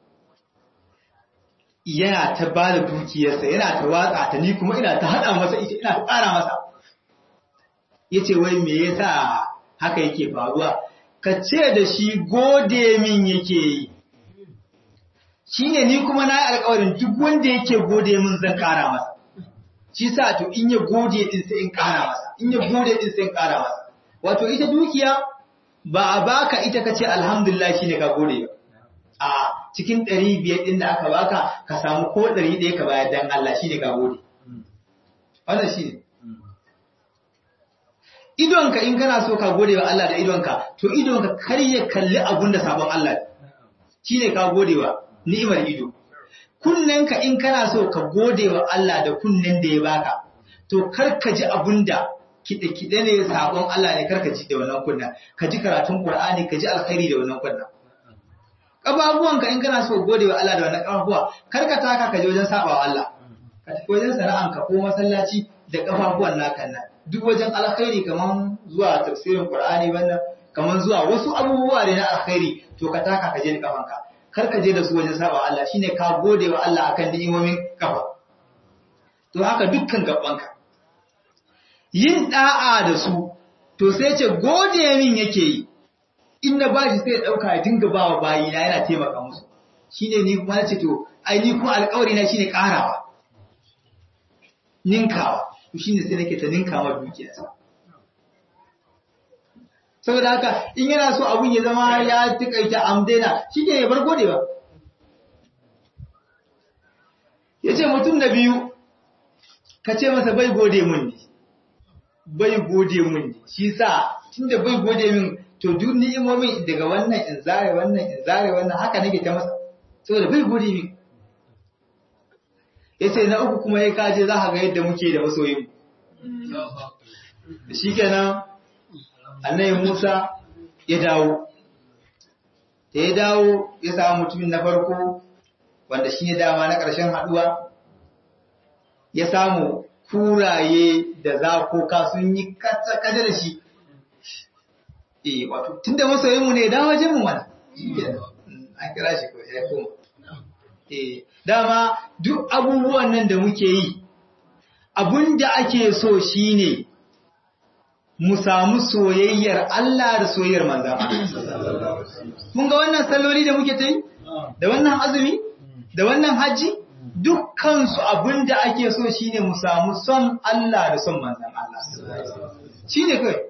yana ta ba da dukiyarsa yana ta watsa ta ni kuma ina ta hada masa ita ina ta ƙara masa yace wai me yasa haka yake faruwa ka ce da shi gode min yake yi shi ne ni kuma na yi alkawarin duk wanda yake gode min zan ƙara masa shi sa to in ya gode din sai in ƙara masa in ya gode din sai in ƙara masa wato ita dukiya ba a baka ita ka ce alhamdulillah shi ne ka gode ba a cikin ɗari biyar ɗin da aka baka ka samu ko ɗari ɗaya ka bayar dan Allah shi ne ka gode wannan shi ne idonka in kana so ka gode wa Allah da idonka to idonka kar ya kalli abun da sabon Allah shine ka gode wa ni'imar ido kunnenka in kana so ka gode wa Allah da kunnen da ya baka to kar ka ji abun da kiɗe-kiɗe ne sabon Allah ne kar ka ji da wannan kunna ka ji karatun Qur'ani ka ji alkhairi da wannan kunna ƙafafuwanka in kana so gode wa Allah da wannan ƙafafuwa kar ka taka ka je wajen sabawa Allah ka tafi wajen sana'anka ko masallaci da ƙafafuwan naka nan duk wajen alkhairi kaman zuwa tafsirin Qur'ani wannan kaman zuwa wasu abubuwa ne na alkhairi to ka taka ka je da kafanka kar ka je da su wajen sabawa Allah shine ka gode wa Allah akan ni'imomin kafa to haka dukkan gabanka yin da'a da su to sai ce gode min yake yi in na bashi sai ya dauka ya dinga bawa bayina yana taimaka musu shine ni kuma ce to ai ni kuma alƙawari na shine karawa ninkawa to shine sai nake ta ninkawa dukiyarsa saboda haka in yana so abun ya zama ya tikaita amdena shike ya bar godewa yace mutum na biyu ka ce masa bai gode mun ne bai gode mun ne shi sa tunda bai gode min to duk ni'imomin daga wannan in zare wannan in zare wannan haka nake ta masa saboda bai gode min yace na uku kuma ya kaje za ka ga yadda muke da masoyin shikenan annabi Musa ya dawo da ya dawo ya samu mutumin na farko wanda shi ne dama na ƙarshen haɗuwa ya samu kuraye da zakoka sun yi kacce-kacce da shi eh wato tun da masoyinmu ne dawo wajen mu mana an kira shi ko ya koma eh dama duk abubuwan nan da muke yi abun da ake so shine mu samu soyayyar Allah da soyayyar manzan Mun ga wannan salloli da muke ta yi? Da wannan azumi? Da wannan hajji? Dukkansu abin da ake so shi ne mu samu son Allah da son manzan Allah. Shi ne kai.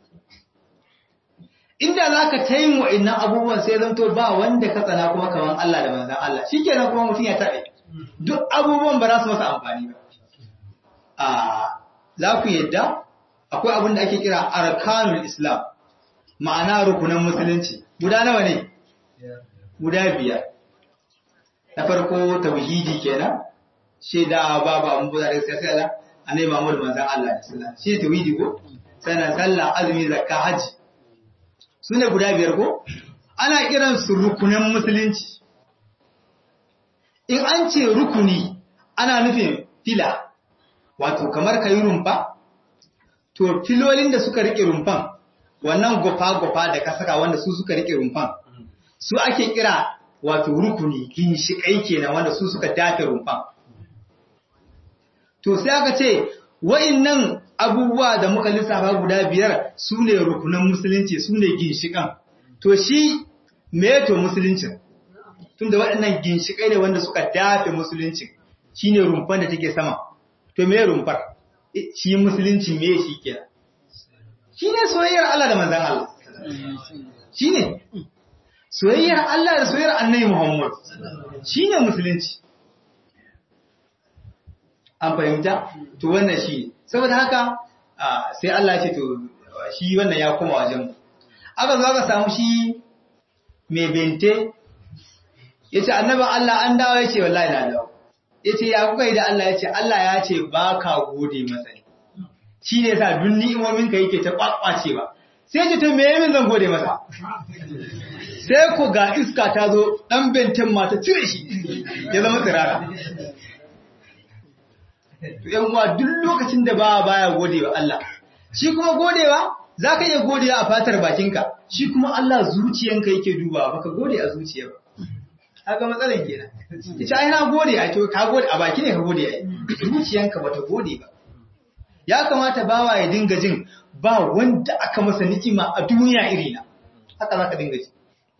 Inda za ka ta yin wa'innan abubuwan sai zanto ba wanda ka tsana kuma kaman Allah da manzan Allah. Shi kenan kuma mutum ya taɓe. Duk abubuwan ba za su masa amfani ba. Za ku yadda? akwai abin da ake kira arkanul islam ma'ana rukunan musulunci guda nawa ne guda biyar na farko tauhidi kenan shaida babu abin buza da sai sai annabi Muhammad manzon Allah sallallahu shi tauhidi ko sannan sallah azumi zakka haji sune guda biyar ko ana kiran su rukunan musulunci in an ce rukuni ana nufin fila wato kamar kayi rumfa to filolin da suka rike rumfan wannan gofa-gofa da ka saka wanda su suka rike rumfan su ake kira wato rukuni ginshiƙai kenan wanda su suka dafe rumfan to sai aka ce wa'innan abubuwa da muka lissafa guda biyar su ne rukunan musulunci su ne ginshiƙan to shi me to musuluncin tunda waɗannan ginshiƙai ne wanda suka dafe musulunci shine rumfan da take sama to me rumfar shi musulunci me shi kenan shi ne soyayyar Allah da manzan Allah shi ne soyayyar Allah da soyayyar annabi Muhammad shi ne musulunci an fahimta to wannan shi saboda haka sai Allah ce to shi wannan ya koma wajen aka zo aka samu shi mai bente ya ce annabin Allah an dawo ya ce wallahi na dawo ya ce ya kuka yi da Allah ya ce Allah ya ce ba ka gode masa ne shi ne sa duk ni'imominka yake ta kwakwacewa sai ce to me yamin zan gode masa sai ku ga iska ta zo dan benten mata cire shi ya zama tsirara to yan uwa duk lokacin da ba baya godewa Allah shi kuma godewa zaka iya godewa a fatar bakinka shi kuma Allah zuciyanka yake dubawa baka gode a zuciya ba haka matsalan kenan ita ai na gode ai to ka gode a baki ne ka gode ai zuciyanka bata gode ba ya kamata bawa ya dinga jin ba wanda aka masa ni'ima a duniya irina haka zaka dinga ji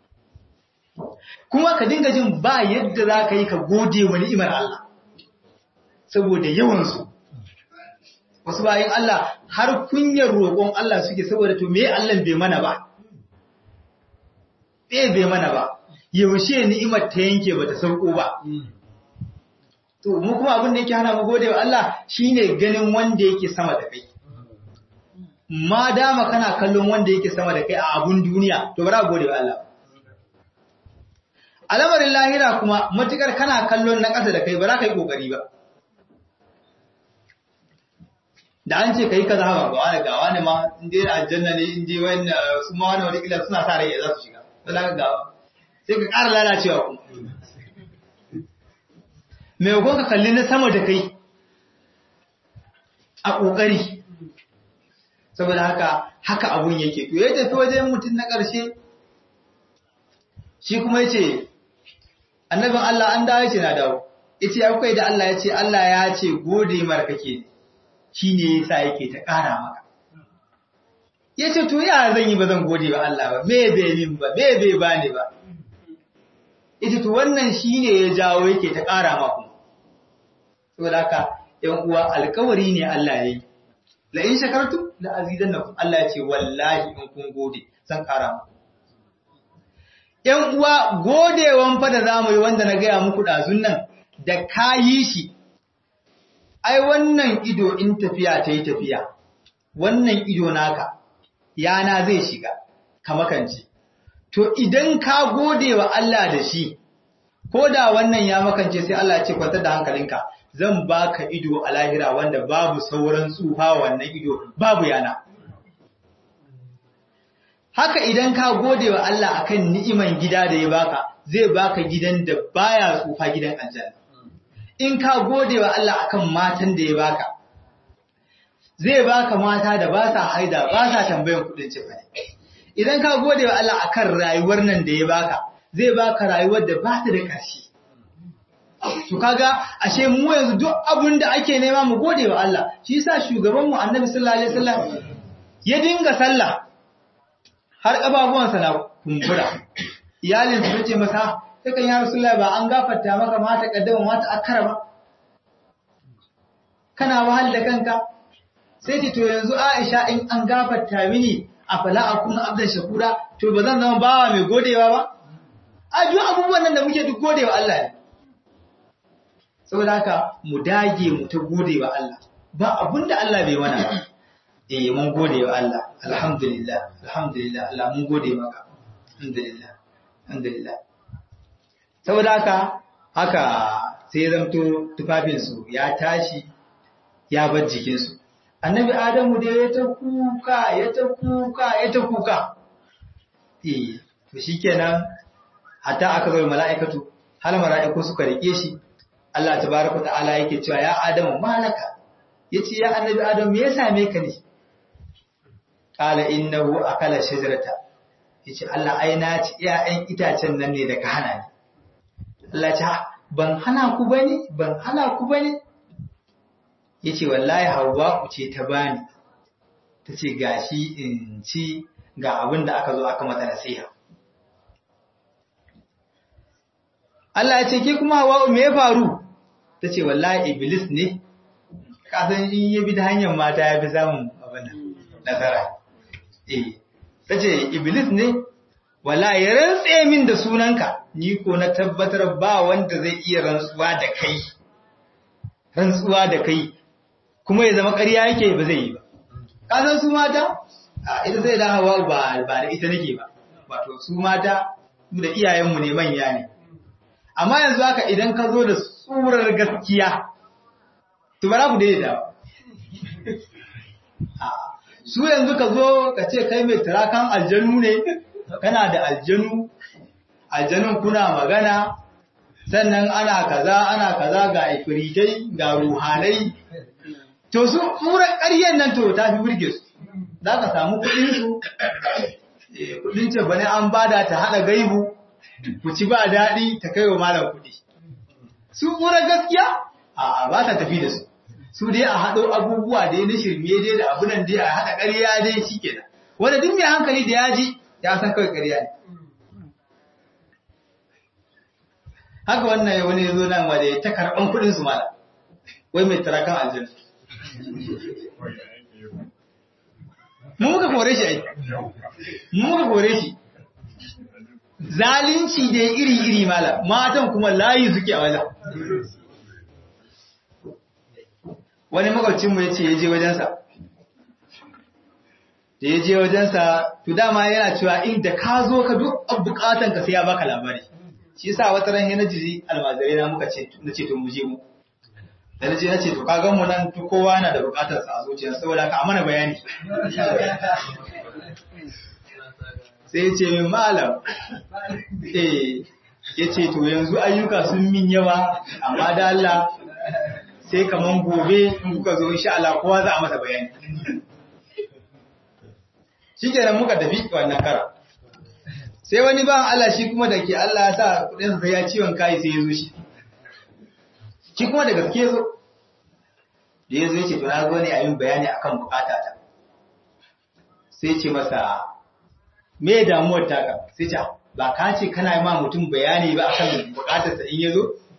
kuma ka dinga jin ba yadda zaka yi ka gode wa ni'imar Allah saboda yawan su wasu bayan Allah har kunyar roƙon Allah suke saboda to me Allah bai mana ba bai bai mana ba yaushe ni'imar ta yanke bata sauko ba to mu kuma abin da yake hana mu gode wa Allah shine ganin wanda yake sama da kai ma dama kana kallon wanda yake sama da kai a abun duniya to bara gode wa Allah al'amarin lahira kuma matukar kana kallon na ƙasa da kai ba za ka yi ƙoƙari ba da an ce ka yi kaza ba gawa da gawa ne ma in je aljanna ne in je wani su ma wani wani suna sa rai za su shiga ba za ka gawa sai ka ƙara lalacewa kuma mai ka kalli na sama da kai a ƙoƙari saboda haka haka abun yake to ya tafi wajen mutum na ƙarshe shi kuma ya ce annabin Allah an dawo ce na dawo ita ya kai da Allah ya ce Allah ya ce gode mara kake shi ne yasa yake ta ƙara maka ya ce to ya zan yi ba zan gode wa Allah ba me bai min ba me bai bani ba ita to wannan shi ne ya jawo yake ta ƙara maka saboda haka ‘yan uwa alkawari ne Allah ya yi la in shakartum la azidannakum Allah ya ce wallahi in kun gode zan ƙara muku ‘yan uwa godewan fa da zamu yi wanda na gaya muku ɗazun nan da ka yi shi, ai wannan ido in tafiya ta yi tafiya, wannan ido naka, yana zai shiga, ka makance. To idan ka gode wa Allah da shi, ko da wannan ya makance sai Allah ce kwantar da hankalinka, zan baka ido a lahira wanda babu sauran tsufa wannan ido, babu yana. haka idan ka gode wa Allah akan ni'iman gida da ya baka zai baka gidan da baya tsufa gidan aljanna in ka gode wa Allah akan matan da ya baka zai baka mata da ba sa haida ba sa tambayan kudin cefane idan ka gode wa Allah akan rayuwar nan da ya baka zai baka rayuwar da ba ta da ƙarshe to kaga ashe mu yanzu duk abin da ake nema mu gode wa Allah shi yasa shugaban mu Annabi sallallahu alaihi wasallam ya dinga sallah har ƙababuwansa na kumbura. Iyalin su ce masa, "Takan ya Rasulullah ba an gafarta maka mata ƙaddama mata akara ba?" Kana wahal da kanka? Sai ce, "To yanzu Aisha in an gafarta mini a fala a kuma abdan shakura, to ba zan zama bawa mai godewa ba?" A duk abubuwan nan da muke duk godewa Allah ne. Saboda haka mu dage mu ta godewa Allah. Ba abun da Allah bai mana ba. eh mun gode wa Allah alhamdulillah alhamdulillah Allah mun gode maka alhamdulillah alhamdulillah saboda haka haka sai zamto tufafin su ya tashi ya bar jikin su annabi adamu da ya ta kuka ya ta kuka ya ta kuka eh to shikenan hatta aka zo mala'ikatu hal mala'iku suka rike shi Allah tabaraka ta'ala yake cewa ya adamu malaka yace ya annabi adamu me ya same ka ne Kala innahu akala shajarata yace Allah ai na ci iyayen itacen nan ne da ka hana ni Allah ya ban hana ku bane ban hana ku bane yace wallahi Hawwa ce ta bani tace gashi in ci ga abin da aka zo aka mata nasiha Allah ya ce ke kuma Hawwa me ya faru tace wallahi iblis ne ka san in ya bi da hanyar mata ya fi samun abin nan nasara eh tace iblis ne wala ya rantse min da sunanka ni ko na tabbatar ba wanda zai iya rantsuwa da kai rantsuwa da kai kuma ya zama ƙarya yake ba zai yi ba kasan su mata ita zai da hawa ba ba da ita nake ba wato su mata su da iyayenmu ne manya ne amma yanzu haka idan ka zo da tsurar gaskiya to ba za ku daidaita ba su yanzu ka zo ka ce kai mai turakan aljanu ne kana da aljanu aljanun kuna magana sannan ana kaza ana kaza ga ifiritai ga ruhanai to su mura ƙaryen nan to ta fi burge su za ka samu kuɗinsu kuɗin ce bane an bada ta haɗa gaibu ku ci ba daɗi ta kai wa malam kuɗi su mura gaskiya a ba ta tafi da su su dai a haɗo abubuwa dai na shirme dai da abunan dai a haɗa ƙarya dai shi kenan wanda duk mai hankali da ya ji ya san kawai ƙarya ne haka wannan wani ya zo nan wanda ya ta karɓan kuɗin su mala wai mai tarakan aljanna mu muka kore shi ai mu muka kore shi zalunci da iri-iri mala matan kuma layi suke a wajen wani makwabcinmu ya ce ya je wajensa da ya je wajensa to dama yana cewa inda ka zo ka duk bukatan ka sai ya baka labari shi yasa wata ran na jiri almajirai na muka ce na ce to mu je mu da na je na ce to ka gan mu nan to kowa yana da bukatar sa a zuciya saboda ka amana bayani sai ya ce min malam eh ya ce to yanzu ayyuka sun min yawa amma da Allah sai kaman gobe in kuka zo insha Allah kowa za a masa bayani shi kenan muka tafi wannan kara sai wani ba Allah shi kuma da ke Allah ya sa kudin sa ya ciwon kai sai ya zo shi shi kuma da gaske zo da ya zo ya ce to na zo ne a yin bayani akan bukata ta sai ce masa me damuwar taka sai ce ba ka ce kana ma mutum bayani ba akan bukatar sa in ya zo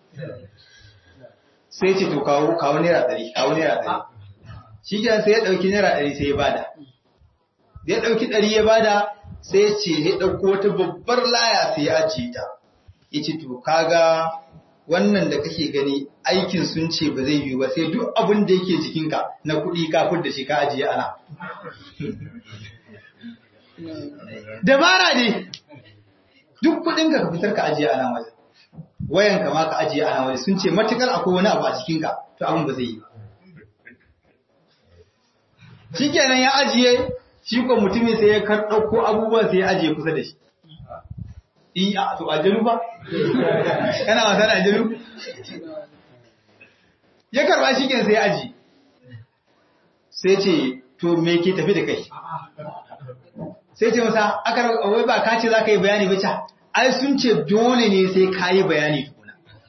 sai ce to kawo kawo naira ɗari kawo naira ɗari shi kenan sai ya ɗauki naira ɗari sai ya bada da ya ɗauki ɗari ya bada sai ya ce ya ɗauko wata babbar laya sai ya ajiye ta ya ce to kaga wannan da kake gani aikin sun ce ba zai yiwu ba sai duk abin da yake jikinka na kuɗi kafin da shi ka ajiye ana dabara ne duk kuɗinka ka fitar ka ajiye ana waje wayanka ma ka ajiye ana waje sun ce matukar akwai wani abu a cikinka to abin ba zai yi ba shikenan ya ajiye shi ko mutumin sai ya kar ɗauko abubuwan sai ya ajiye kusa da shi. Iya, to aljanu ba? Kana wasa da aljanu? Ya karba shi sai ya ajiye. Sai ce, to me ke tafi da kai? Sai ce masa, aka wai ba ka ce za ka yi bayani ba ca, ai sun ce dole ne sai ka yi bayani tukuna.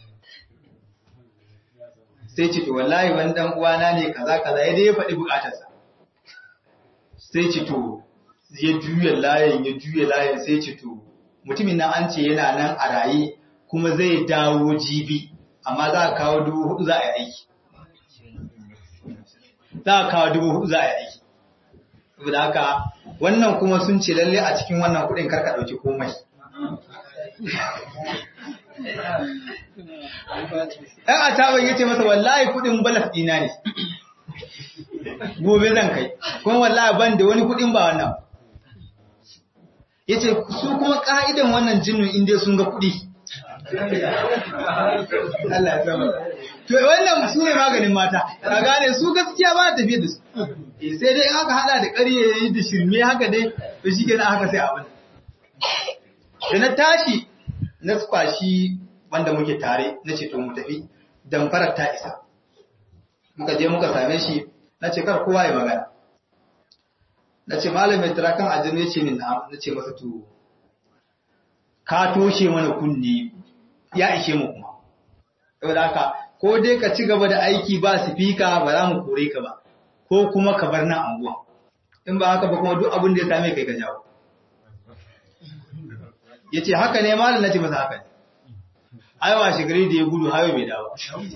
Sai ce, to wallahi wani ɗan uwana ne kaza kaza ya dai ya faɗi buƙatarsa. sai ce to ya juya layin ya juya layin sai ce to mutumin nan an ce yana nan a raye kuma zai dawo jibi amma za a kawo dubu hudu za a yi aiki za a kawo dubu hudu za a yi aiki saboda haka wannan kuma sun ce lalle a cikin wannan kudin karka dauki komai ɗan a taban ya ce masa wallahi kudin balas ɗina ne gobe zan kai kuma wallahi ban da wani kudin ba wannan yace su kuma ka'idan wannan jinnin inda sun ga kudi Allah ya sama to wannan su ne maganin mata ka gane su gaskiya ba ta tafiye da su sai dai aka hada da ƙarye da shirme haka dai to shi kenan haka sai abin da na tashi na kwashi wanda muke tare na ce to mu tafi damfarar ta isa muka je muka same shi na ce kar kowa ya magana na ce malamin turakan aljanu ya ce min na ce masa to ka toshe mana kunne ya ishe mu kuma saboda haka ko dai ka ci gaba da aiki ba sifika ba za mu kore ka ba ko kuma ka bar nan anguwa in ba haka ba kuma duk abin da ya same kai ka jawo ya ce haka ne malam na ce masa haka ne aiwa shigari da ya gudu hayo bai dawo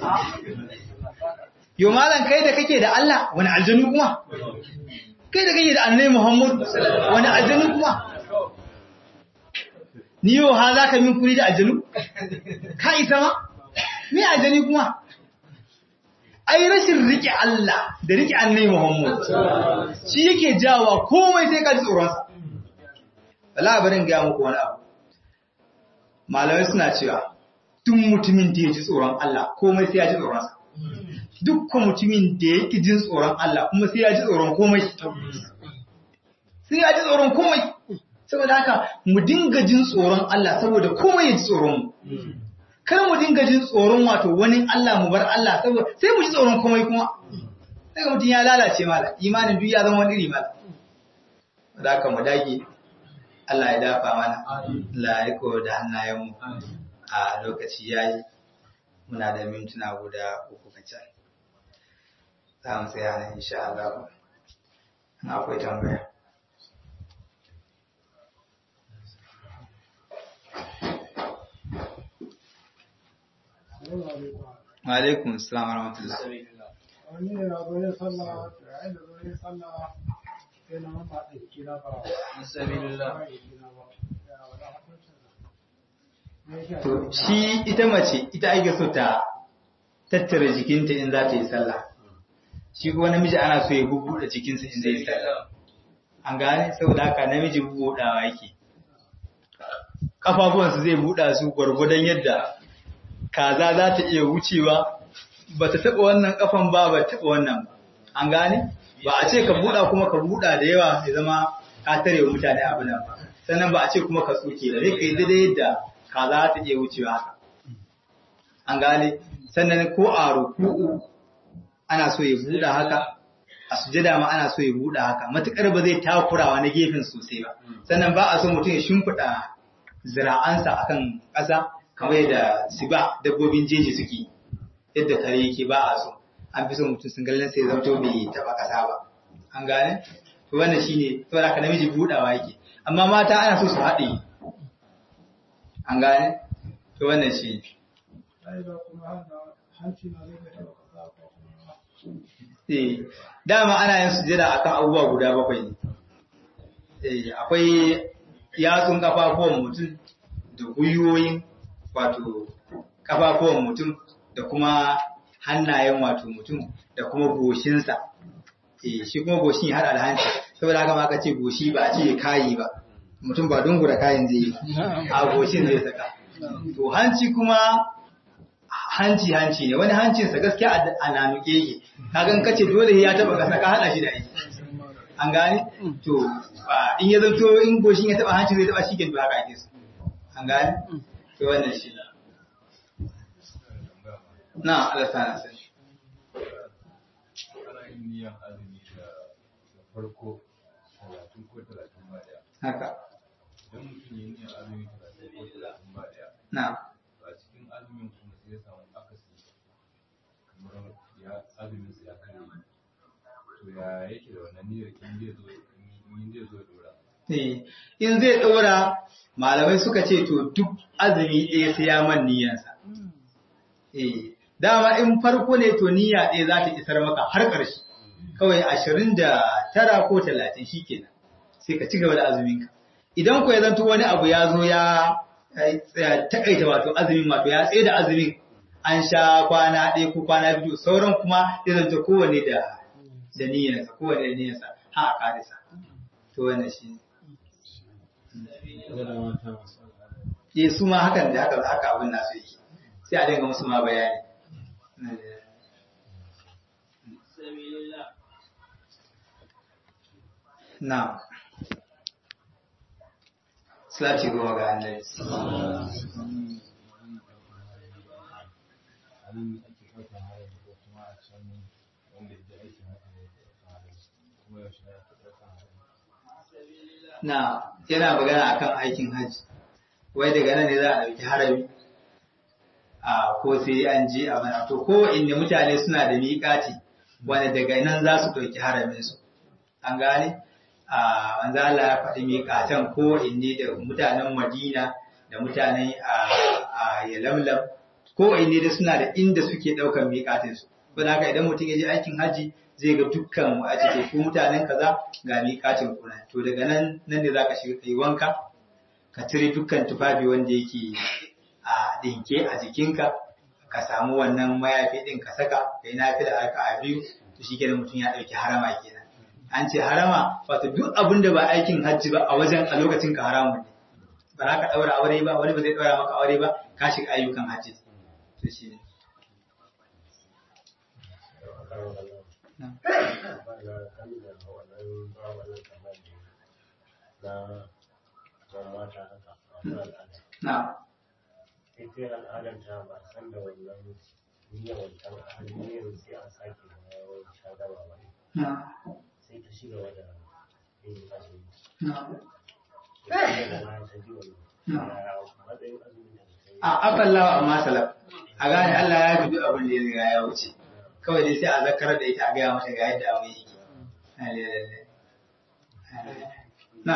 Yo malam kai da kake da Allah wani aljanu kuma? Kai da kake da annai Muhammad wani aljanu kuma? Ni yau ha za ka min kuri da aljanu? Ka isa ma? Me aljani kuma? Ai rashin riƙe Allah da riƙe annai Muhammad shi yake jawa komai sai ka ji tsoronsa. Wala barin gaya muku wani abu. Malamai suna cewa, duk mutumin da ya ji tsoron Allah komai sai ya ji tsoronsa. dukkan mutumin da ya ƙi jin tsoron Allah kuma sai ya ji tsoron komai. Sai ya ji tsoron komai. Saboda haka mu dinga jin tsoron Allah saboda komai ya ji tsoron mu. Kar mu dinga jin tsoron wato wani Allah mu bar Allah saboda sai mu ji tsoron komai kuma. Sai mutum ya lalace mala imanin duk ya zama wani iri mala. Saboda haka mu dage Allah ya dafa mana. Allah ya riko da hannayenmu a lokaci yayi. Muna da mintuna guda uku kacal. za mu tsaya nan insha Allah na akwai tambaya wa alaikum assalam wa rahmatullah wani ne na zo yin sallah da yayin da zo yin sallah sai na mamba da kira ba to shi ita mace ita ake so ta tattara jikinta in za ta yi sallah shi kuma namiji ana so ya bubuɗe jikinsa in zai yi sallah an gane saboda haka namiji buɗawa yake kafafuwansu zai buɗa su gwargwadon yadda kaza za ta iya wucewa ba ta taɓa wannan kafan ba ba taɓa wannan ba an gane ba a ce ka buɗa kuma ka buɗa da yawa ya zama ka tare wa mutane abu nan ba sannan ba a ce kuma ka tsoke da zai kai daidai yadda kaza za ta iya wucewa haka an gane sannan ko a ruku'u ana so ya buɗa haka a sujada ma ana so ya buɗa haka matukar ba zai takurawa na gefen sosai ba sannan ba a so mutum ya shimfiɗa zira'ansa akan ƙasa kamar yadda siba dabbobin jeji suke yadda kare yake ba a so an fi so mutum sun gallon sai zamto bai taɓa ƙasa ba an gane to wannan shine saboda haka namiji buɗawa yake amma mata ana so su haɗe an gane to wannan shi eh dama ana yin sujada akan abubuwa guda bakwai ne eh akwai yatsun kafafuwan mutum da gwiwoyin wato kafafuwan mutum da kuma hannayen wato mutum da kuma goshinsa eh shi kuma goshin ya hada da hanci saboda haka ma aka ce goshi ba a ce kayi ba mutum ba dungura kayan zai yi a goshin zai saka to hanci kuma hanci hanci ne wani hancinsa gaskiya a nanuke yake kagan kace dole ya taba kasa ka hada shi da aiki an gane to in ya zanto in goshin ya taba hanci zai taba shi ke ba haka ake so an gane to wannan shi na Allah sana sai ana yin niyan azumi da farko talatin ko talatin ba daya haka idan mutum ya yi niyan azumi talatin ko talatin ba daya na a cikin azumin kuma sai ya samu akasi kamar ya azumin sa ya kare to ya yake da wannan niyyar in zai zo in zai zo ya dora Eh, in zai ɗora malamai suka ce to duk azumi ɗaya sai ya man niyyansa. Eh, dama in farko ne to niyya ɗaya za ta isar maka har ƙarshe, kawai ashirin da tara ko talatin shi kenan, sai ka ci gaba da azuminka. Idan ko ya zanto wani abu ya zo ya ya takaita wato azumin wato ya tsaye da azumin an sha kwana ɗaya ko kwana biyu sauran kuma ya zanto kowane da da niyyarsa kowane da niyyarsa ha a ƙarisa. To wannan shi ne. eh su ma hakan da haka haka abin nasu yake sai a dinga musu ma bayani na Salati goma ga annabi. azumi ake ɗaukar hayar ko kuma a can wanda ya je aikin hajji ne ya ɗaukar hayar kuma yaushe ne ake ɗaukar hayar Na yana magana akan aikin hajji. Wai daga nan ne za a ɗauki harami. A ko sai an je a mana to ko inda mutane suna da miƙati wanda daga nan za su ɗauki haramin su. An gane? A manzo Allah ya faɗi miƙatan ko inne da mutanen Madina da mutanen a Yalamlam ko inne da suna da inda suke ɗaukar miƙatin su. Don haka idan mutum ya je aikin hajji zai ga dukkan a cikin ku mutanen kaza ga miƙatin kuna to daga nan nan ne zaka shiga kai wanka ka cire dukkan tufafi wanda yake a dinke a jikinka ka samu wannan mayafi din ka saka kai nafila raka a biyu to shikenan mutum ya dauki harama kenan an ce harama wato duk abin da ba aikin hajji ba a wajen a lokacin ka haramun ne ba za ka daura aure ba wani ba zai daura maka aure ba ka shiga ayyukan hajji to shi ne na ita al'adar ta ba san da wannan niyyar wancan niyyar sai an sake bayan ta gaba ba na sai ta shiga wada yin azumi na sai da na ta ji wannan ya matsayin azumi da ta yi a afallawa amma salaf a gane Allah ya fi duk abin da ya riga ya wuce kawai dai sai a zakarar da ita a gaya mata ga yadda abin yake na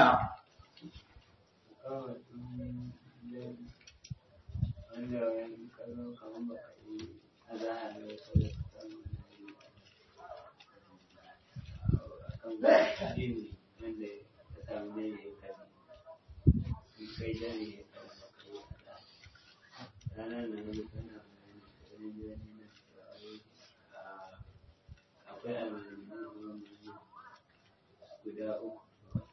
akwai almanzanni guda uku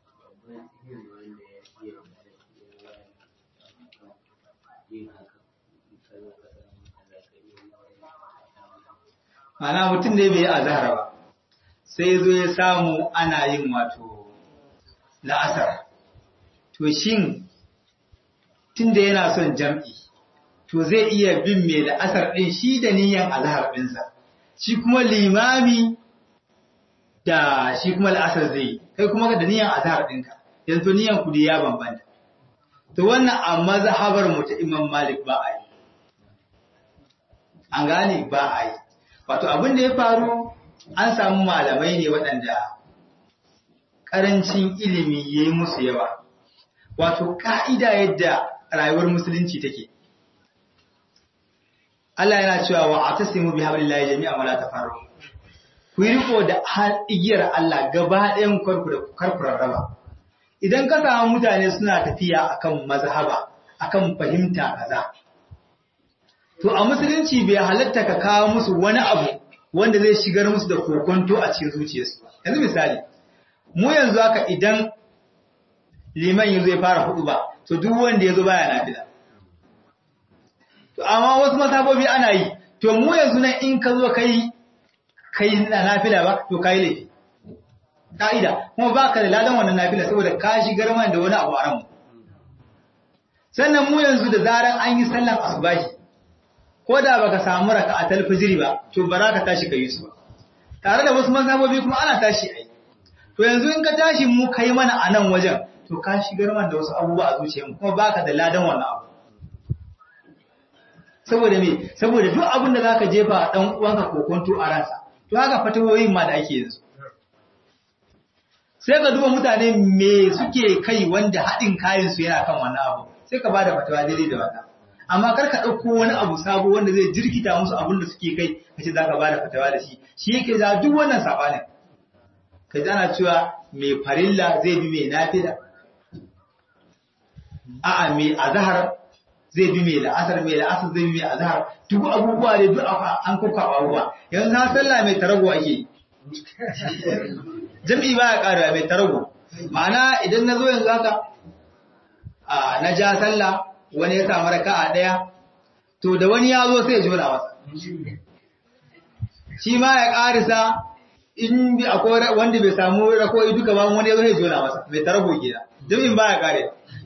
Mana mutum ne bai yi azhar ba, sai zo ya samu ana yin wato la'asar. To shin tunda yana son jam'i, to zai iya bin mai la'asar ɗin shi da niyan azhar ɗinsa, shi kuma limami da shi kuma la'asar zai yi, kai kuma da niyan azhar ɗinka, yanzu niyan kudi ya bambanta. To wannan a mazhabar mu ta Imam Malik ba a yi. An gane ba a yi. Wato abin da ya faru an samu malamai ne waɗanda ƙarancin ilimi ya yi musu yawa. Wato ƙa'ida yadda rayuwar musulunci take. Allah yana cewa wa a tasimu bi hablillahi jami'a wala tafarru. Ku yi riko da igiyar Allah gaba ɗayan karku da karkurar raba. Idan ka samu mutane suna tafiya akan mazhaba, akan fahimta kaza. To a musulunci bai halatta ka kawo musu wani abu wanda zai shigar musu da kokonto a cikin zuciyarsu. Yanzu misali, mu yanzu haka idan liman yanzu ya fara hudu ba, to duk wanda ya zo baya nafila. To amma wasu mazhabobi ana yi, to mu yanzu nan in ka zo kai kai na nafila ba, to kai laifi. Ka'ida, kuma ba ka da ladan wannan nafila saboda ka shigar mana da wani abu a ranmu. Sannan mu yanzu da zaran an yi sallan asubahi, ko da baka samu raka a talfijiri ba to ba za ka tashi ka yi su ba tare da wasu mazhabobi kuma ana tashi ai to yanzu in ka tashi mu kai mana a nan wajen to ka shigar man da wasu abubuwa a zuciyarmu kuma baka da ladan wannan abu saboda me saboda duk abin da zaka jefa dan uwanka kokonto a ransa to haka fatawoyin ma da ake yanzu sai ka duba mutane me suke kai wanda haɗin kayan su yana kan wannan abu sai ka bada fatawa daidai da wannan amma kar ka ɗauko wani abu sabo wanda zai jirkita musu abin da suke kai ka ce za ka ba da fatawa da shi shi yake za duk wannan saɓanin ka ji ana cewa mai farilla zai bi mai nafila a'a mai azhar zai bi mai la'asar mai la'asar zai bi mai azhar duk abubuwa ne duk an kuka abubuwa yanzu na sallah mai tarago ake jam'i ba ya ƙara mai tarago ma'ana idan na zo yanzu haka na ja sallah wani ya samu raka'a ɗaya, to da wani ya zo sai ya jona masa. Shi ma ya ƙarisa in bi akwai wanda bai samu rako'i duka ba wani ya zo ya jona masa, mai tarago gida, jami'in ba ya ƙare.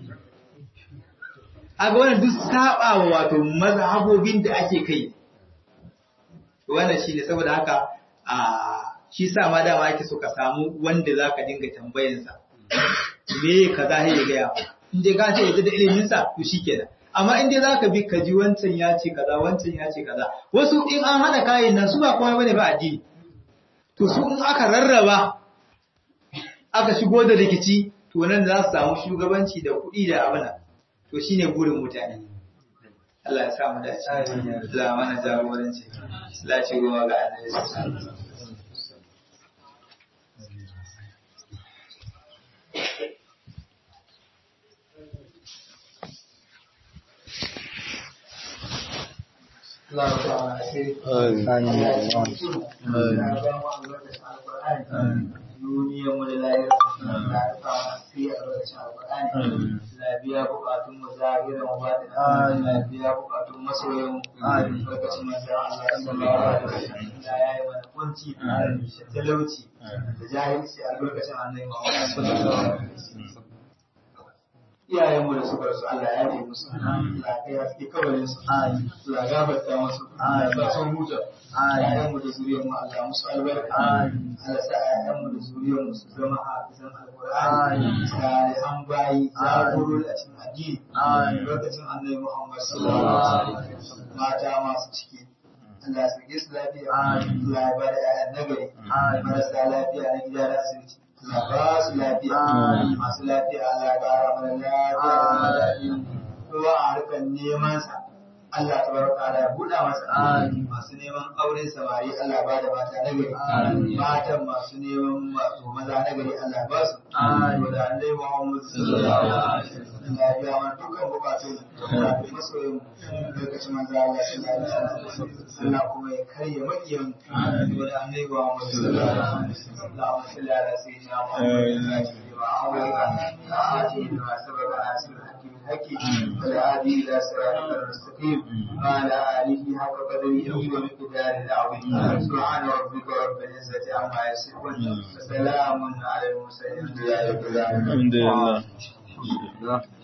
A ga wani duk saɓa wa wato mazhabobin da ake kai. Wannan shi ne saboda haka a shi sa ma dama ake so ka samu wanda za ka dinga tambayansa. Me ka za ya gaya maka. in dai ka ce yadda da iliminsa to shi kenan amma in dai za ka bi ka ji wancan ya ce kaza wancan ya ce kaza wasu in an haɗa kayan nan su ba komai bane ba addini to su in aka rarraba aka shigo da rikici to nan za su samu shugabanci da kuɗi da abin to shine burin mutane Allah ya sa mu dace Allah mana jagoranci Allah ce goma ga annabi sallallahu alaihi wasallam duniyarmu da lahira da ta fi a lokacin alƙur'ani lafiya bukatun mu zahiran wa batin lafiya bukatun masoyan mu lokacin manzo Allah sallallahu alaihi wasallam ya yi mana kunci da talauci da jahilci a lokacin annabi Muhammad sallallahu alaihi wasallam iyayenmu da suka rasu Allah ya yi musu Allah ya yi kabarin su Allah ya gafarta musu Allah ya sun huta iyayenmu da zuriyar mu Allah musu albarka Allah sa iyayenmu da zuriyar mu su zama hafizan alqur'ani salihan bayi jagorori a cikin addini lokacin annabi Muhammad sallallahu alaihi wasallam mata masu ciki Allah ya sake su lafiya Allah ya ba da ƴaƴan nagari marasa lafiya na gida da asibiti Allah ba su lafiya masu lafiya Allah ya ƙara mana lafiya da zama lafiya kowa a harkar neman sa Allah ta baraka Allah ya buɗa masa masu neman auren samari Allah ba da mata na gari matan masu neman wato maza na gari Allah ba su da Allah Muhammad sallallahu alaihi wasallam ya biya mana dukkan bukatun da masoyin lokacin manzo Allah sallallahu alaihi wasallam Allah kuma ya karya makiyan da Allah Muhammad sallallahu alaihi wasallam Allahumma salli ala sayyidina Muhammad wa ala alihi wa sahbihi wa sallam بالحق والهادي إلى صراطك المستقيم وعلى آله حق قدره ومقداره العظيم سبحان ربك رب العزة عما يصفون وسلام على المرسلين الحمد لله رب العالمين الحمد لله